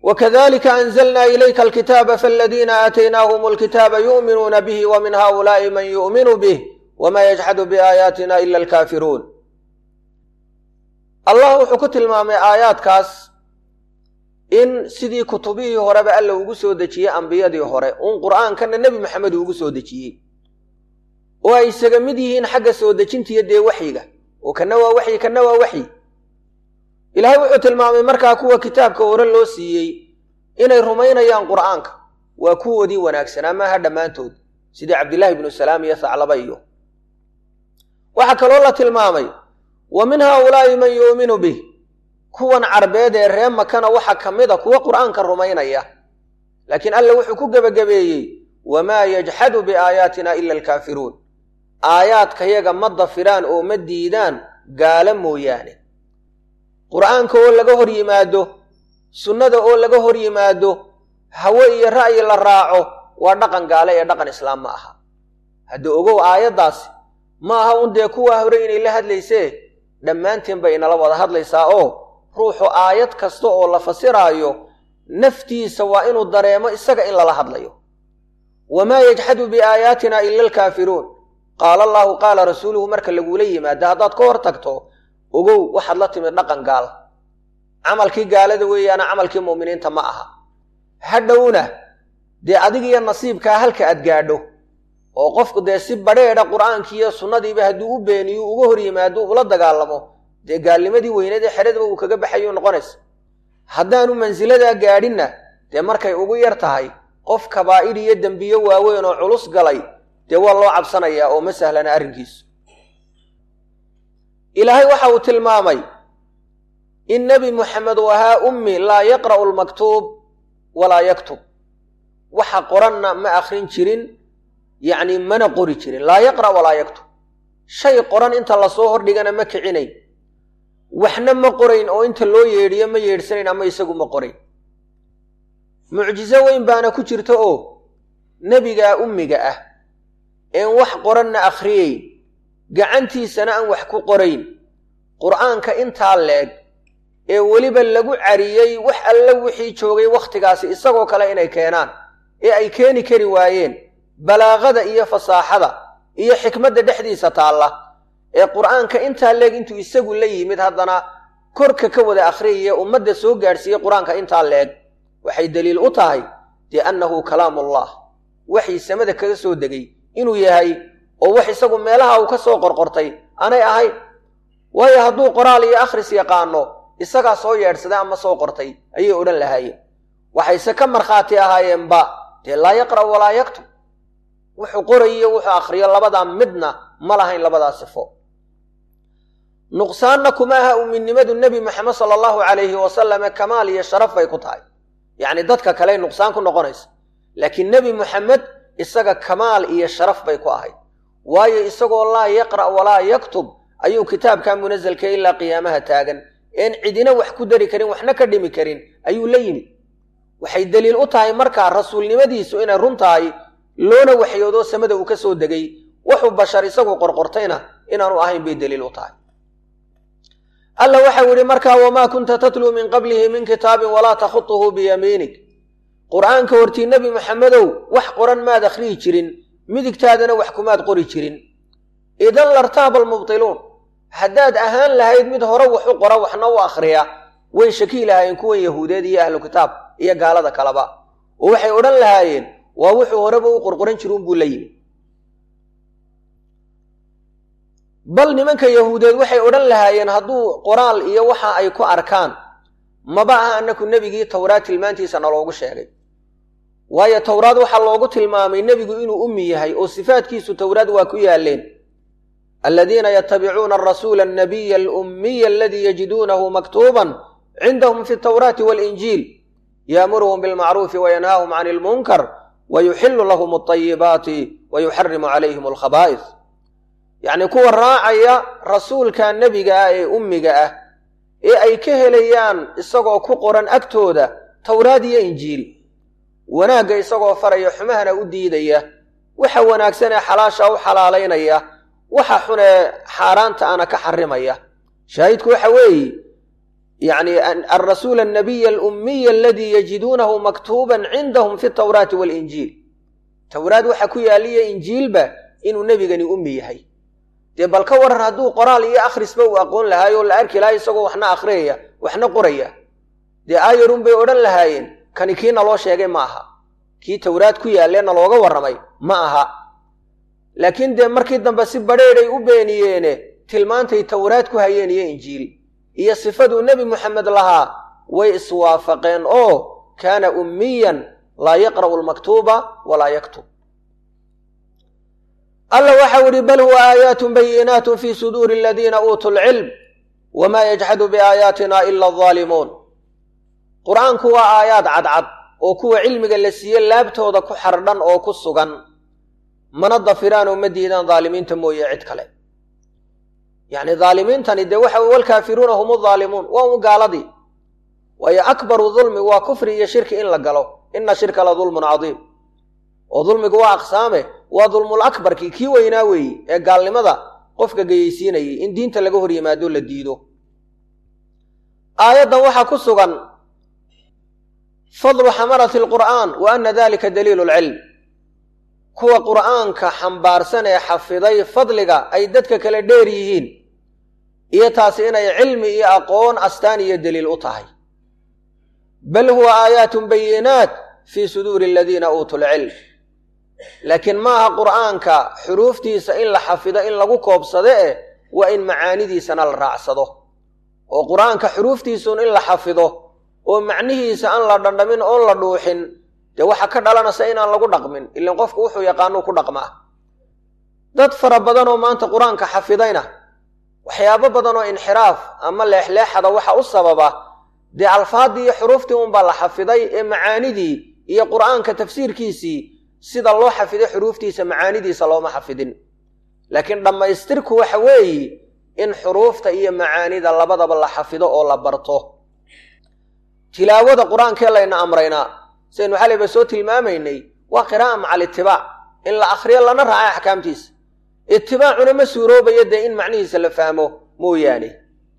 wakadalika anzalna ilayka alkitaaba faladiina aataynaahum alkitaaba yu'minuuna bihi wa min haulaai man yu'minu bih wma yajxadu biaayaatina ila alkaafiruun allah wuxuu ku tilmaamay aayaadkaas in sidii kutubihii horeba alla ugu soo dejiyey ambiyadii hore uun qur'aankana nebi maxamed ugu soo dejiyey oo ay isaga mid yihiin xagga soo dejintiyo dee waxyiga oo kana waa waxyi kana waa waxyi ilaahay wuxuu tilmaamay markaa kuwa kitaabka hore loo siiyey inay rumaynayaan qur'aanka waa kuwoodii wanaagsanaa maaha dhammaantood sidii cabdillaahi ibnu salaam iyo thaclaba iyo waxaa kaloo la tilmaamay wa min haaulaa'i man yu'minu bih kuwan carbeed ee ree makana waxaa ka mid a kuwa qur'aanka rumaynaya laakiin alla wuxuu ku gebagabeeyey wamaa yajxadu biaayaatina ila alkaafiruun aayaadkayaga ma dafiraan oo ma diidaan gaalo mooyaane qur'aanka oo laga hor yimaado sunnada oo laga hor yimaado hawe iyo ra'yi la raaco waa dhaqan gaale ee dhaqan islaam ma aha hadda ogow aayaddaasi ma aha un dee kuwaa hore inay la hadlaysee dhammaanteen bay inala wada hadlaysaa oo ruuxu aayad kasta oo la fasiraayo naftiisa waa inuu dareemo isaga in lala hadlayo wamaa yajxadu biaayaatina ila alkaafiruun qaala allaahu qaala rasuuluhu marka lagula yimaado haddaad ka hor tagto ogow waxaad la timid dhaqan gaal camalkii gaalada weeyaana camalkii mu'miniinta ma aha hadhowna dee adigiyo nasiibkaa halka aad gaadho oo qofku dee si badheedha qur'aankiiyo sunnadiiba hadduu u beeniyo uga hor yimaado ula dagaalamo dee gaalnimadii weyneed ee xeradaba uu kaga baxayu noqonaysa haddaanu mansiladaa gaadhinna dee markay ugu yar tahay qof kabaa'id iyo dembiyo waaweyn oo culus galay dee waa loo cabsanayaa oo ma sahlana arrinkiisu ilaahay waxa uu tilmaamay in nebi muxamed uu ahaa ummi laa yaqra'u almaktuub walaa yaktub waxa qoranna ma akhrin jirin yacni mana qori jirin laa yaqra' walaa yaktub shay qoran inta lasoo hordhigana ma kicinayn waxna ma qorayn oo inta loo yeedhiyo ma yeedhsanayn ama isagu ma qorayn mucjiso weyn baana ku jirta oo nebigaa ummiga ah een wax qoranna akhriyeyn gacantiisana aan wax ku qorayn qur'aanka intaa leeg ee weliba lagu cariyey wax alle wixii joogay wakhtigaasi isagoo kale inay keenaan ee ay keeni kari waayeen balaaqada iyo fasaaxada iyo xikmadda dhexdiisa taalla ee qur'aanka intaa leeg intuu isagu la yimid haddana korka ka wada akhriyaya ummadda soo gaadhsiiyey qur-aanka intaa leeg waxay deliil u tahay dee annahu kalaamullah waxii samada kaga soo degay inuu yahay oo wax isagu meelaha uu ka soo qorqortay aanay ahayn waayo hadduu qoraal iyo akhris yaqaano isagaa soo yeedhsaday ama soo qortay ayay odhan lahaayeen waxayse ka markhaati ahaayeenba dee laa yaqra' walaa yaktub wuxuu qorayiyo wuxuu akhriyo labadaa midna ma lahayn labadaa sifo nuqsaanna kuma aha uminimadu nebi maxamed sala allahu calayhi wasalame kamaal iyo sharaf bay ku tahay yacni dadka kale nuqsaan ku noqonaysa laakiin nebi muxamed isaga kamaal iyo sharaf bay ku ahayd waayo isagoo laa yaqra' walaa yaktub ayuu kitaabkaa munasalka ilaa qiyaamaha taagan een cidina wax ku dari karin waxna ka dhimi karin ayuu la yimid waxay deliil u tahay markaa rasuulnimadiisu inay run tahay loona waxyoodoo samada uu ka soo degay wuxuu bashar isagu qorqortayna inaanu ahayn bay deliil u tahay alla waxau yidhi markaa wamaa kunta tatluu min qablihi min kitaabin walaa takhutuhu biyamiinig qur'aanka hortii nebi maxamedow wax qoran maad akhriyi jirin midigtaadana wax kumaad qori jirin idan lartaaba almubtiluun haddaad ahaan lahayd mid hore wax u qora waxna u akhriya way shakii lahaayeen kuwan yahuudeed iyo ahlu kitaab iyo gaalada kaleba oo waxay odhan lahaayeen waa wuxuu horeba u qorqoran jiruun buu la yimi bal nimanka yahuudeed waxay odhan lahaayeen hadduu qoraal iyo waxa ay ku arkaan maba aha annaku nebigii towraad tilmaantiisa naloogu sheegay waayo towraad waxaa loogu tilmaamay nebigu inuu ummi yahay oo sifaadkiisu towraad waa ku yaaleen aladiina yatabicuuna arasuula annabiya alummiya aladii yajiduunahu maktuuban cindahum fi altawraati waalinjiil yaamuruhum bilmacruufi wayanhaahum can ilmunkar wayuxilu lahum alطayibaati wayuxarimu calayhim alkhabaa'is yacnii kuwa raacaya rasuulka nebiga ah ee ummiga ah ee ay ka helayaan isagoo ku qoran agtooda towraad iyo injiil wanaagga isagoo faraya xumahana u diidaya waxa wanaagsan ee xalaasha u xalaalaynaya waxa xunee xaaraanta ana ka xarimaya shaahidku waxa weeye yacni alrasuula annabiya alummiya aladii yajiduunahu maktuuban cindahum fi tawraati waalinjiil towraad waxaa ku yaaliya injiilba inuu nebigani ummi yahay dee bal ka waran hadduu qoraal iyo akhrisba uu aqoon lahaayo la arki lahaa isagoo waxna akhriyaya waxna qoraya dee aayarun bay odhan lahaayeen kani kii naloo sheegay ma aha kii towraad ku yaallee nalooga warramay ma aha laakiin dee markii dambe si badheedhay u beeniyeene tilmaantay towraad ku hayeen iyo injiil iyo sifaduu nebi moxamed lahaa way iswaafaqeen oo kaana ummiyan laa yaqra'u almaktuuba walaa yaktub alla waxau idhi bal huwa aayaatun bayinaatun fii suduuri aladiina uutuu lcilm wamaa yajxadu biaayaatina ila aldaalimuun qur-aanku waa aayaad cadcad oo kuwa cilmiga la siiye laabtooda ku xardhan oo ku sugan mana dafiraan oo ma diidaan daalimiinta mooye cid kale yacni daalimiintani dee waxa walkaafiruuna hum udaalimuun waa un gaaladii waayo akbaru dulmi waa kufri iyo shirki in la galo ina shirka la dulmun cadiim oo dulmigu waa aqsaame waa dulmul akbarkii kii weynaa weeye ee gaalnimada qofka geyeysiinayay in diinta laga hor yimaado la diido aayaddan waxaa ku sugan fadlu xamalati alqur'aan wa ana dalika daliilu lcilm kuwa qur'aanka xambaarsan ee xafiday fadliga ay dadka kale dheer yihiin iyo taasi inay cilmi iyo aqoon astaan iyo daliil u tahay bal huwa aayaatun bayinaat fii suduuri aladiina uutuu lcilm laakiin maaha qur'aanka xuruuftiisa in la xafido in lagu koobsado eh waa in macaanidiisana la raacsado oo qur'aanka xuruuftiisuun in la xafido oo macnihiisa aan la dhandhamin oon la dhuuxin dee waxaa ka dhalanaysa inaan lagu dhaqmin ilan qofku wuxuu yaqaanuu ku dhaqmaa dad fara badan oo maanta qur-aanka xafidayna waxyaabo badan oo inxiraaf ama leexleexada waxa u sababa dee alfaaddii iyo xuruuftii unbaa la xafiday ee macaanidii iyo qur'aanka tafsiirkiisii sida loo xafiday xuruuftiisa macaanidiisa looma xafidin laakiin dhammaystirku waxa weeye in xuruufta iyo macaanida labadaba la xafido oo la barto tilaawada qur-aankee layna amraynaa sidaynu xalayba soo tilmaamaynay waa qiraa'a maca alitibaac in la akhriyo lana raaca axkaamtiisa itibaacuna ma suuroobayo dee in macnihiisa la fahmo mooyaane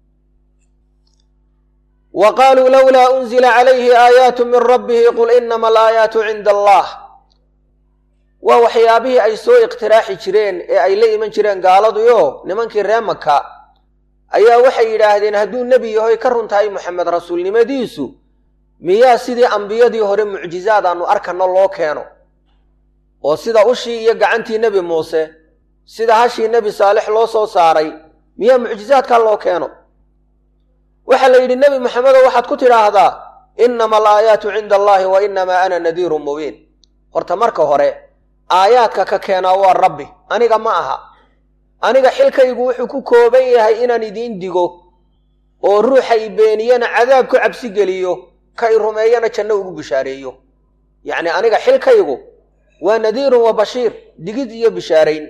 wa qaaluu lowlaa unzila calayhi aayaatu min rabbihi qul inama alaayaatu cinda allah waa waxyaabihii ay soo iqtiraaxi jireen ee ay la iman jireen gaaladuyo nimankii ree maka ayaa waxay yidhaahdeen hadduu nebi yahoy ka run tahay moxamed rasuulnimadiisu miyaa sidii ambiyadii hore mucjizaad aanu arkanno loo keeno oo sida ushii iyo gacantii nebi muuse sida hashii nebi saalix loo soo saaray miyaa mucjizaadkaa loo keeno waxaa la yidhi nebi moxamedow waxaad ku tidhaahdaa innama alaayaatu cinda allaahi wa innamaa ana nadiirun mubiin horta marka hore aayaadka ka keenaa waa rabbi aniga ma aha aniga xilkaygu wuxuu ku kooban yahay inaan idiin digo oo ruuxa i beeniyana cadaab ku cabsi geliyo ka i rumeeyana janno ugu bishaareeyo yacni aniga xilkaygu waa nadiirun wa bashiir digid iyo bishaarayn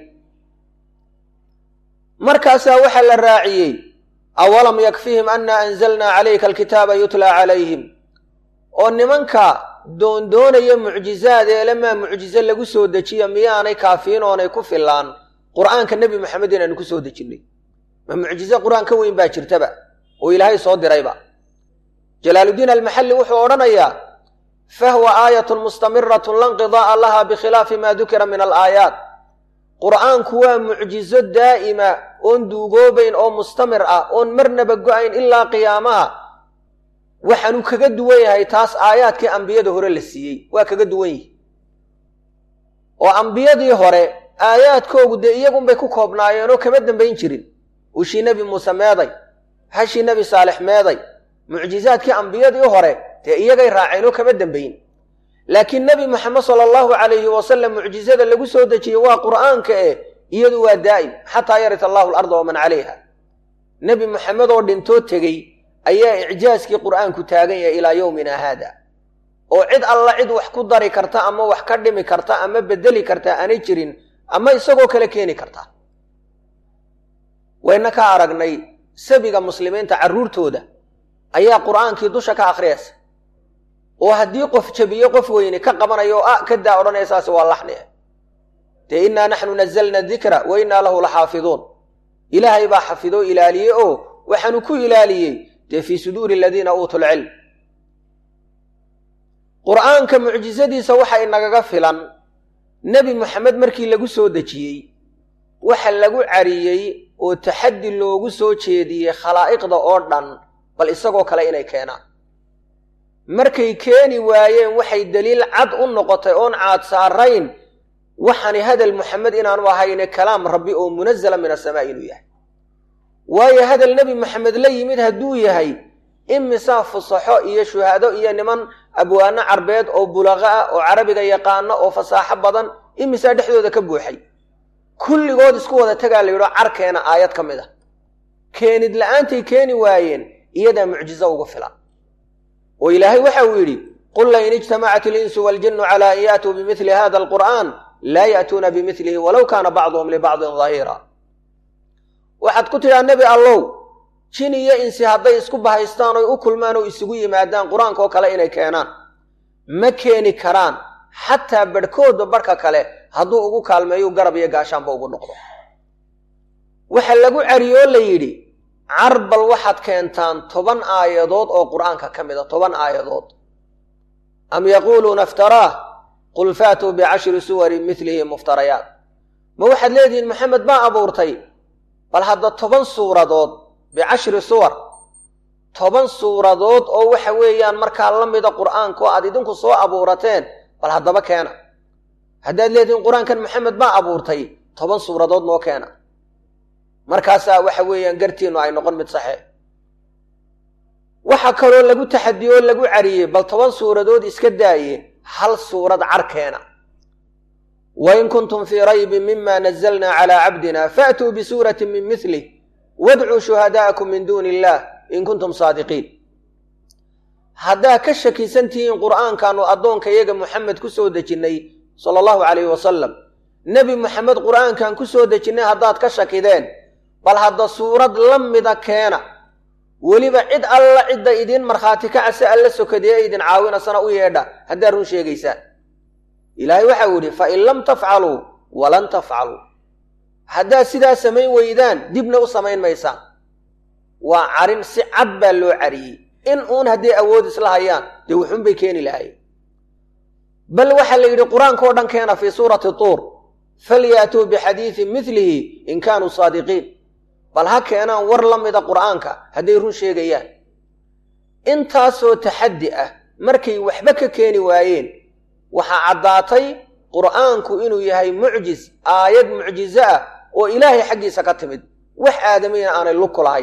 markaasaa waxaa la raaciyey awalam yakfihim annaa anzalnaa calayka alkitaaba yutlaa calayhim oo nimanka doondoonaya mucjizaad eelemaa mucjize lagu soo dejiya miyaanay kaafiin oonay ku fillaan qur'aanka nebi moxamed inaanu ku soo dejinnay ma mucjize qur-aan ka weyn baa jirtaba oo ilaahay soo dirayba jalaaluddiin almaxalli wuxuu odhanayaa fahuwa aayatun mustamiratun la nqidaa'a laha bikhilaafi maa dukira min alaayaat qur'aanku waa mucjizo daa'ima oon duugoobayn oo mustamir ah oon marnaba go-ayn ilaa qiyaamaha waxaanu kaga duwan yahay taas aayaadkii ambiyada hore la siiyey waa kaga duwan yihi oo ambiyadii hore aayaadkoogu dee iyagunbay ku koobnaayeenoo kama dambayn jirin ushii nebi muuse meeday hashii nebi saalix meeday mucjizaadkii ambiyadii hore dee iyagay raaceen oo kama dambayn laakiin nebi moxamed sala allahu calayhi wasalam mucjizada lagu soo dejiyey waa qur'aanka eh iyadu waa daa'im xataa yarita allahu alarda waman calayha nebi moxamed oo dhintoo tegey ayaa icjaaskii qur'aanku taagan yahay ilaa yowmina haada oo cid alla cid wax ku dari karta ama wax ka dhimi karta ama bedeli karta aanay jirin ama isagoo kale keeni karta wayna ka aragnay sabiga muslimiinta carruurtooda ayaa qur'aankii dusha ka akhriyaysa oo haddii qof jabiyo qof weyne ka qabanayo oo ah kadaa odhanaya saas waa laxni dee innaa naxnu nazalna dikra wa innaa lahu la xaafiduun ilaahay baa xafidoo ilaaliyey oo waxaanu ku ilaaliyey dee fii suduuri aladiina uutuu lcilm qur'aanka mucjisadiisa waxa inagaga filan nebi moxamed markii lagu soo dejiyey waxa lagu cariyey oo taxaddi loogu soo jeediyey khalaa'iqda oo dhan bal isagoo kale inay keenaan markay keeni waayeen waxay deliil cad u noqotay oon caad saarayn waxani hadal moxamed inaanu ahayne kalaam rabbi oo munazala min asamaa inuu yahay waayo hadal nebi moxamed la yimid hadduu yahay imisaa fusaxo iyo shuhaado iyo niman abwaano carbeed oo bulaqa ah oo carabiga yaqaano oo fasaaxo badan imisaa dhexdooda ka buuxay kulligood isku wada tagaa la yidho carkeena aayad ka mid a keenid la'aantay keeni waayeen iyadaa mucjizo ugu filan oo ilaahay waxa uu yidhi qul lain ijtamacat alinsu waaljinnu calaa an yaatuu bimili hada alqur'aan laa ya'tuuna bimilihi walow kaana bacduhum libacdin dahiira waxaad ku tidhaa nebi allow jin iyo insi hadday isku bahaystaan oy u kulmaan oo isugu yimaadaan qur-aanka oo kale inay keenaan ma keeni karaan xataa barhkoodba barhka kale hadduu ugu kaalmeeyu garab iyo gaashaanba ugu noqdo waxa lagu cariyoo la yidhi carbal waxaad keentaan toban aayadood oo qur'aanka ka mid a toban aayadood am yaquuluuna iftaraah qul faatuu bicashri suwarin milihi muftarayaat ma waxaad leedihiin maxamed baa abuurtay bal hadda toban suuradood bicashri suwar toban suuradood oo waxa weeyaan markaa la mida qur'aanka oo aad idinku soo abuurateen bal haddaba keena haddaad leedihiin qur-aankan maxamed baa abuurtay toban suuradood noo keena markaasaa waxa weeyaan gartiinnu ay noqon mid saxe waxa kaloo lagu taxadiyo oo lagu cariyey bal toban suuradood iska daaye hal suurad carkeena wain kuntum fii raybin mima nazalna calaa cabdina faatuu bisuuratin min milih wadcuu shuhadaa'akum min duuni illah in kuntum saadiqiin haddaa ka shakisan tihiin qur'aankaanu addoonka iyaga muxamed ku soo dejinnay sala allahu calayhi wasalam nebi moxamed qur'aankan ku soo dejinnay haddaad ka shakideen bal hadda suurad la mida keena weliba cid alla cidda idiin markhaati kacase alla sokadee idin caawinasana u yeedha haddaad run sheegaysaan ilaahay waxau yidhi fa in lam tafcaluu walan tafcaluu haddaad sidaa samayn weydaan dibna u samayn maysaan waa carin si cad baa loo cariyey in uun hadday awood isla hayaan dee wuxuun bay keeni lahayen bal waxaa la yidhi qur-aankao dhan keena fii suurati tuur falyaatuu bixadiidin milihi in kaanuu saadiqiin bal ha keenaan war la mida qur'aanka hadday run sheegayaan intaasoo taxaddi ah markay waxba ka keeni waayeen waxaa caddaatay qur'aanku inuu yahay mucjis aayad mucjizo ah oo ilaahay xaggiisa ka timid wax aadamiyna aanay lugku lahayn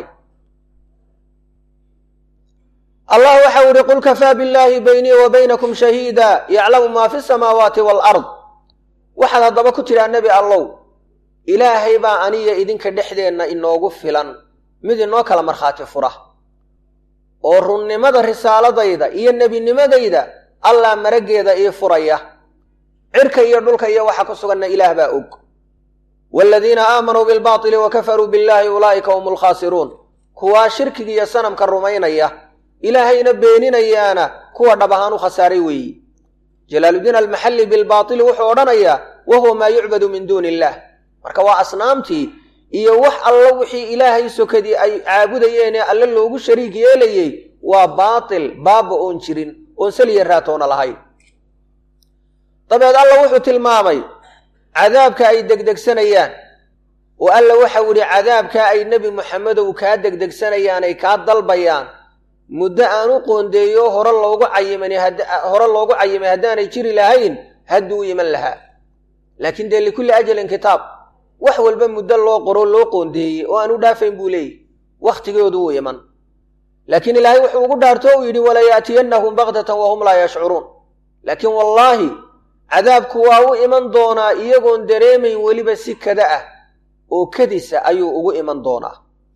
allah waxau ihi qul kafaa billaahi baynii wa baynakum shahiida yaclamu maa fi samaawaati waalard waxaad haddaba ku tidhaa nebi allow ilaahay baa aniya idinka dhexdeenna inoogu filan mid inoo kala markhaati fura oo runnimada risaaladayda iyo nebinimadayda allah maraggeeda ii furaya cirka iyo dhulka iyo waxa ku suganna ilaah baa og waaladiina aamanuu bilbaatili wa kafaruu billaahi ulaa'ika hum alkhaasiruun kuwaa shirkiga iyo sanamka rumaynaya ilaahayna beeninayaana kuwa dhab ahaan u khasaaray weeyi jalaaluddiin almaxalli bilbaatili wuxuu odhanayaa wa huwa maa yucbadu min duuni illaah marka waa asnaamtii iyo wax allo wixii ilaahay sokadii ay caabudayeenee alle loogu shariig yeelayey waa baatil baaba oon jirin oon saliya raatoona lahayn dabeed alla wuxuu tilmaamay cadaabka ay degdegsanayaan oo alla waxau idhi cadaabkaa ay nebi moxamedow kaa degdegsanayaan ay kaa dalbayaan muddo aan u qoondeeyo hore loogu cayiman hore loogu cayimay haddaanay jiri lahayn hadduu u iman lahaa laakiin dee likulli ajalin kitaab wax walba muddo loo qoro loo qoondeeyey oo aan u dhaafayn buu leeyahy wakhtigoodu wuu iman laakiin ilaahay wuxuu ugu dhaarto uu yidhi walayaatiyannahum baktatan wahum laa yashcuruun laakiin wallaahi cadaabku waa u iman doonaa iyagoon dareemayn weliba si kada ah oo kadisa ayuu ugu iman doonaa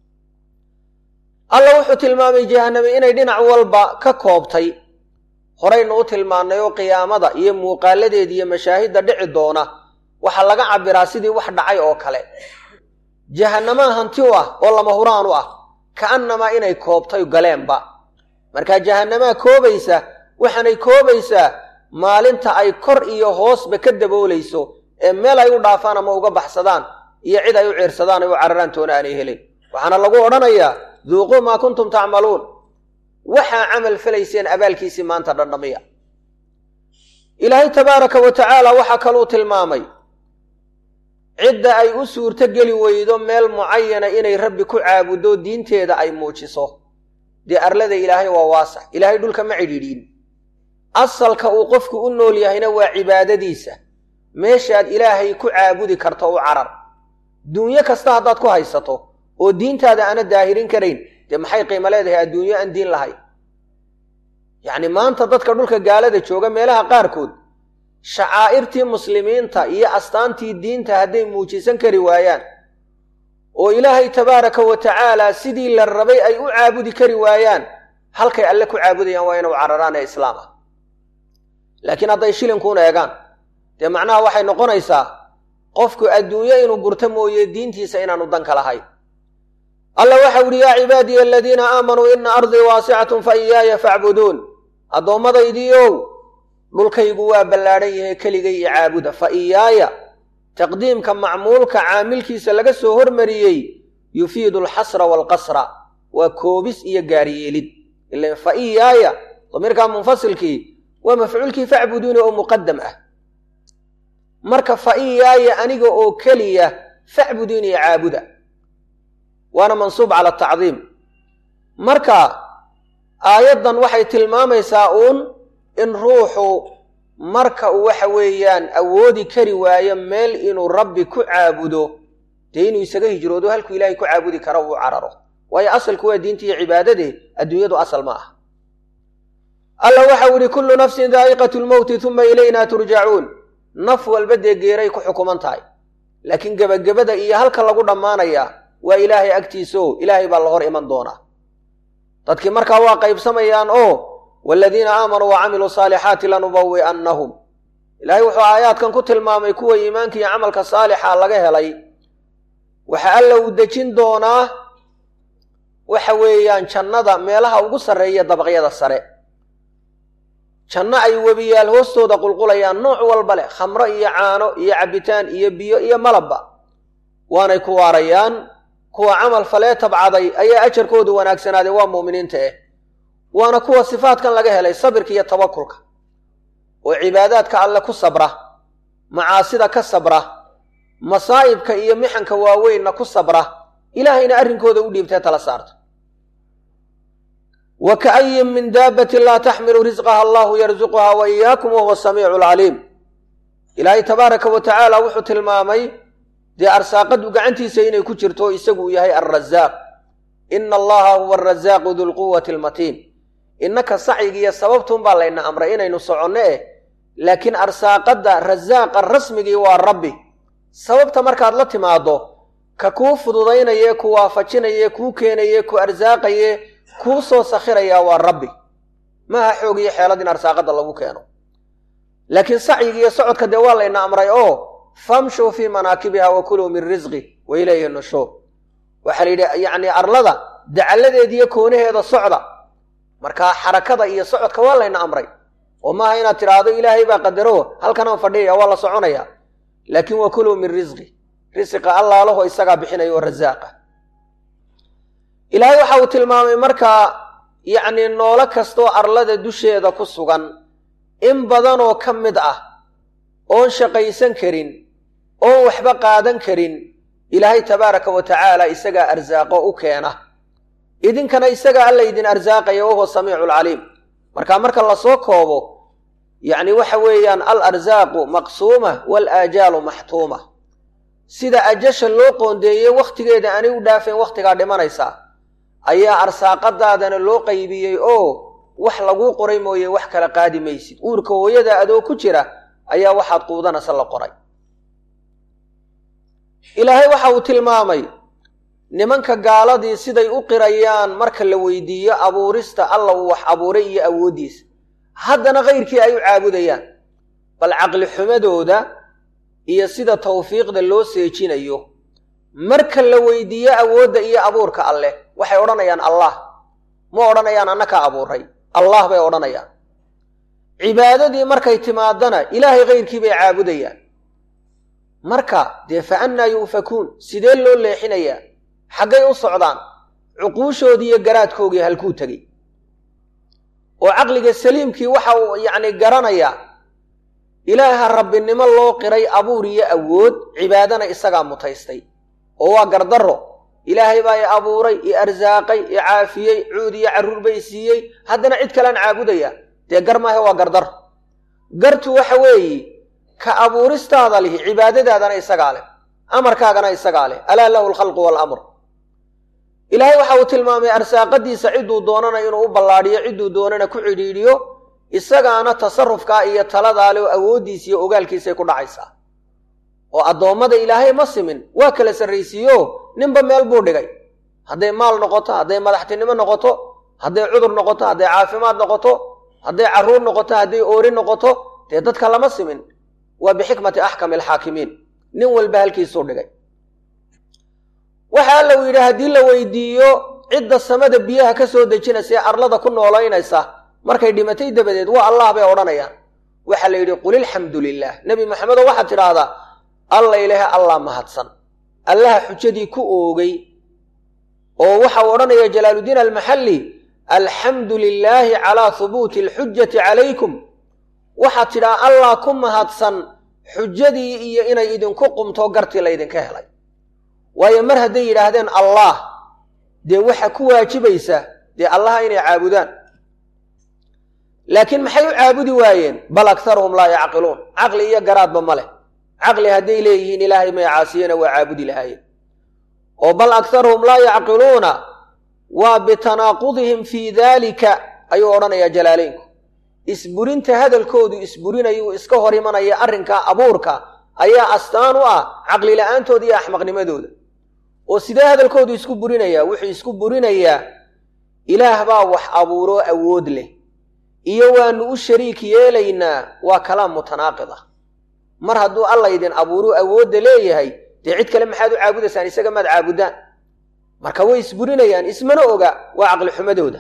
alla wuxuu tilmaamay jahaname inay dhinac walba ka koobtay horaynu u tilmaannay oo qiyaamada iyo muuqaaladeeda iyo mashaahidda dhici doona waxaa laga cabbiraa sidii wax dhacay oo kale jahanamaa hanti u ah oo lama huraan u ah ka'annamaa inay koobtay galeenba markaa jahanamaa koobaysa waxaanay koobaysaa maalinta ay kor iyo hoosba ka daboolayso ee meel ay u dhaafaan ama uga baxsadaan iyo cid ay u ciirsadaan ay u cararaan toona aanay helin waxaana lagu odhanayaa duuquu maa kuntum tacmaluun waxaa camal falayseen abaalkiisii maanta dhandhamiya ilaahay tabaaraka wa tacaala waxaa kaluu tilmaamay cidda ay u suurto geli weydo meel mucayana inay rabbi ku caabuddo diinteeda ay muujiso dee arlada ilaahay waa waasax ilaahay dhulka ma cidhiidhiin asalka uu qofku u nool yahayna waa cibaadadiisa meeshaad ilaahay ku caabudi karto u carar duunyo kasta haddaad ku haysato oo diintaada aana daahirin karayn dee maxay qiimo leedahay adduunyo aan diin lahayn yacni maanta dadka dhulka gaalada jooga meelaha qaarkood shacaa'irtii muslimiinta iyo astaantii diinta hadday muujisan kari waayaan oo ilaahay tabaaraka wa tacaala sidii la rabay ay u caabudi kari waayaan halkay alle ku caabudayaan waa inuu cararaan ee islaam ah laakiin hadday shilinkuuna eegaan dee macnaha waxay noqonaysaa qofku adduunyo inuu gurto mooye diintiisa inaanu danka lahayn alla waxau idhi yaa cibaadiya aladiina aamanuu ina ardii waasicatun fa iyaaya facbuduun addoommadaydiiow dhulkaygu waa ballaadhan yahay keligay i caabuda fa iyaaya taqdiimka macmuulka caamilkiisa laga soo hormariyey yufiidu alxasra waalqasra waa koobis iyo gaaryeelid ilan fa iyaaya damiirkaa munfasilkii waa mafcuulkii facbuduuni oo muqadam ah marka fa iyaaya aniga oo keliya facbuduuni i caabuda waana mansuub cala tacdiim marka aayaddan waxay tilmaamaysaa uun in ruuxu marka uu waxa weeyaan awoodi kari waayo meel inuu rabbi ku caabudo dee inuu isaga hijroodo halkuu ilaahay ku caabudi karo uu cararo waayo asalku waa diinta iyo cibaadadee adduunyadu asal ma ah alla waxau idhi kullu nafsin daa'iqatu lmowti tuma ilaynaa turjacuun naf walba dee geeray ku xukuman tahay laakiin gebagabada iyo halka lagu dhammaanayaa waa ilaahay agtiisao ilaahay baa la hor iman doonaa dadkii markaa waa qaybsamayaan oo waaladiina aamanuu wa camiluu saalixaati lanubawi'annahum ilaahay wuxuu aayaadkan ku tilmaamay kuwa iimaanka iyo camalka saalixa laga helay waxa alla uu dejin doonaa waxa weeyaan jannada meelaha ugu sarreeya dabaqyada sare janno ay webiyaal hoostooda qulqulayaan nooc walba leh khamro iyo caano iyo cabbitaan iyo biyo iyo malabba waanay ku waarayaan kuwa camal falee tabcaday ayaa ajarkoodu wanaagsanaaday waa muuminiinta eh waana kuwa sifaadkan laga helay sabirka iyo tawakulka oo cibaadaadka alle ku sabra macaasida ka sabra masaa'ibka iyo mixanka waaweynna ku sabra ilaahayna arrinkooda u dhiibtee tala saarta wa ka'ayin min daabbatin laa taxmilu risqaha allahu yarsuquha wa iyaakum wahuwa samiicu alcaliim ilaahay tabaaraka wa tacaala wuxuu tilmaamay dee arsaaqadu gacantiisa inay ku jirto isagu uu yahay alrasaaq ina allaha huwa arasaaqu dulquwati almatiin innaka sacyigiiyo sababtuunbaa layna amray inaynu soconno eh laakiin arsaaqadda rasaaqa rasmigii waa rabbi sababta markaad la timaaddo ka kuu fududaynaye ku waafajinaye kuu keenaye ku arsaaqaye kuu soo sakhirayaa waa rabbi maaha xoog iyo xeelad in arsaaqadda lagu keeno laakiin sacyigiiyo socodka dee waa layna amray oo famshuu fii manaakibiha wa kuluu min risqi wa ilayhi nushuur waxaa la yidhi yacni arlada dacalladeediiyo koonaheeda socda markaa xarakada iyo socodka waa layna amray oo maaha inaad tidhaahdo ilaahay baa qadaro halkanaan fadhiyaya waa la soconaya laakiin wa kuluu min risqi risiqa allaalaho isagaa bixinaya oo rasaaqa ilaahay waxa uu tilmaamay markaa yacni noolo kastoo arlada dusheeda ku sugan in badanoo ka mid ah oon shaqaysan karin oon waxba qaadan karin ilaahay tabaaraka wa tacaala isagaa arsaaqo u keena idinkana isagaa alla idin arsaaqaya wahuwa samiicu alcaliim marka marka lasoo koobo yacni waxa weeyaan al arsaaqu maqsuuma wal aajaalu maxtuuma sida ajasha loo qoondeeyey wakhtigeeda aanay u dhaafeen wakhtigaa dhimanaysaa ayaa arsaaqadaadana loo qaybiyey oo wax laguu qoray mooye wax kala qaadi maysid uurka hooyada adoo ku jira ayaa waxaad quudanaysa la qoray ilaahay waxa uu tilmaamay nimanka gaaladii siday u qirayaan marka la weydiiyo abuurista alla uu wax abuuray iyo awooddiisa haddana kayrkii ay u caabudayaan bal caqli xumadooda iyo sida tawfiiqda loo seejinayo marka la weydiiyo awoodda iyo abuurka alleh waxay odhanayaan allah ma odhanayaan annakaa abuuray allah bay odhanayaan cibaadadii markay timaadana ilaahay kayrkii bay caabudayaan marka dee fa annaa yu'fakuun sidee loo leexinayaa xaggay u socdaan cuquushoodii iyo garaadkoogii halkuu tegey oo caqliga saliimkii waxa uu yacni garanayaa ilaaha rabbinimo loo qiray abuur iyo awood cibaadana isagaa mutaystay oo waa gardarro ilaahay baa i abuuray i arsaaqay i caafiyey cuud iyo carruur bay siiyey haddana cid kalean caabudaya dee gar maahe waa gardar gartu waxa weeye ka abuuristaada lihi cibaadadaadana isagaa leh amarkaagana isagaa leh alaa lahu alkhalqu waalamr ilaahay waxa uu tilmaamay arsaaqadiisa cidduu doonana inuu u ballaadhiyo cidduu doonana ku cidhiidhiyo isagaana tasarufkaa iyo taladaa leh oo awooddiisa iyo ogaalkiisay ku dhacaysaa oo addoommada ilaahay ma simin waa kala sarraysiiyo ninba meel buu dhigay hadday maal noqoto hadday madaxtinimo noqoto hadday cudur noqoto hadday caafimaad noqoto hadday carruur noqoto hadday oori noqoto dee dadka lama simin waa bixikmati axkami alxaakimiin nin walba halkiisuu dhigay waxa alla uu yidhi haddii la weydiiyo cidda samada biyaha ka soo dejinaysa ee arlada ku noolaynaysa markay dhimatay dabadeed waa allah bay odhanayaan waxaa la yidhi qul ilxamdu lilah nebi maxamedo waxaad tidhaahdaa alla ilaahe allah mahadsan allaha xujadii ku oogay oo waxa uu odhanaya jalaaluddiin almaxalli alxamdu lilaahi calaa hubuuti alxujati calaykum waxaad tidhaa allah ku mahadsan xujadii iyo inay idinku qumto gartii laydinka helay waayo mar hadday yidhaahdeen allah dee waxa ku waajibaysa dee allaha inay caabudaan laakiin maxay u caabudi waayeen bal aktaruhum laa yacqiluun caqli iyo garaadba ma leh caqli hadday leeyihiin ilaahay may caasiyena waa caabudi lahaayeen oo bal aktaruhum laa yacqiluuna waa bitanaaqudihim fii daalika ayuu odhanayaa jalaaleynku isburinta hadalkoodu isburinayuu iska hor imanaya arrinka abuurka ayaa astaan u ah caqli la-aantooda iyo axmaqnimadooda oo sidee hadalkoodu isku burinayaa wuxuu isku burinayaa ilaah baa wax abuuroo awood leh iyo waanu u shariik yeelaynaa waa kalaam mutanaaqid ah mar hadduu alla idin abuuruu awoodda leeyahay dee cid kale maxaad u caabudaysaan isaga maad caabudaan marka way isburinayaan ismana oga waa caqli xumadooda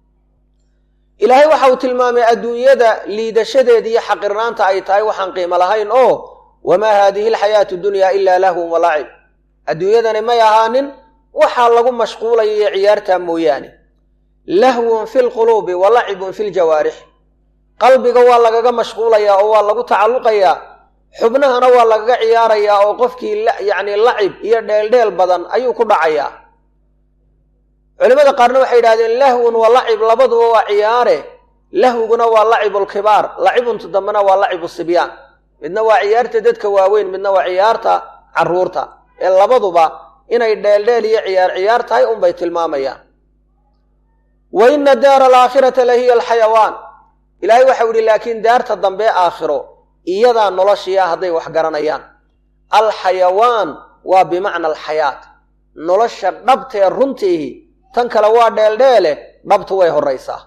ilaahay waxa uu tilmaamay adduunyada liidashadeeda iyo xaqirnaanta ay tahay waxaan qiimo lahayn oo wamaa haadihi alxayaatu dunyaa ilaa lahwun walacib adduunyadani may ahaanin waxaa lagu mashquulaya iyo ciyaartaa mooyaane lahwun fi lquluubi wa lacibun fi ljawaarix qalbiga waa lagaga mashquulayaa oo waa lagu tacalluqayaa xubnahana waa lagaga ciyaarayaa oo qofkii yacni lacib iyo dheeldheel badan ayuu ku dhacayaa culimmada qaarna waxay yidhahdeen lahwun wa lacib labaduba waa ciyaare lahwiguna waa lacibulkibaar lacibunta dambena waa lacibu sibyaan midna waa ciyaarta dadka waaweyn midna waa ciyaarta carruurta ee labaduba inay dheeldheel iyo ciyaar ciyaar tahay unbay tilmaamayaan wa ina daara alaakhirata la hiya alxayawaan ilaahay waxau ihi laakiin daarta dambe aakhiro iyadaa noloshiya hadday wax garanayaan alxayawaan waa bimacna alxayaat nolosha dhabtee runtiihi tan kale waa dheeldheele dhabtu way horraysaa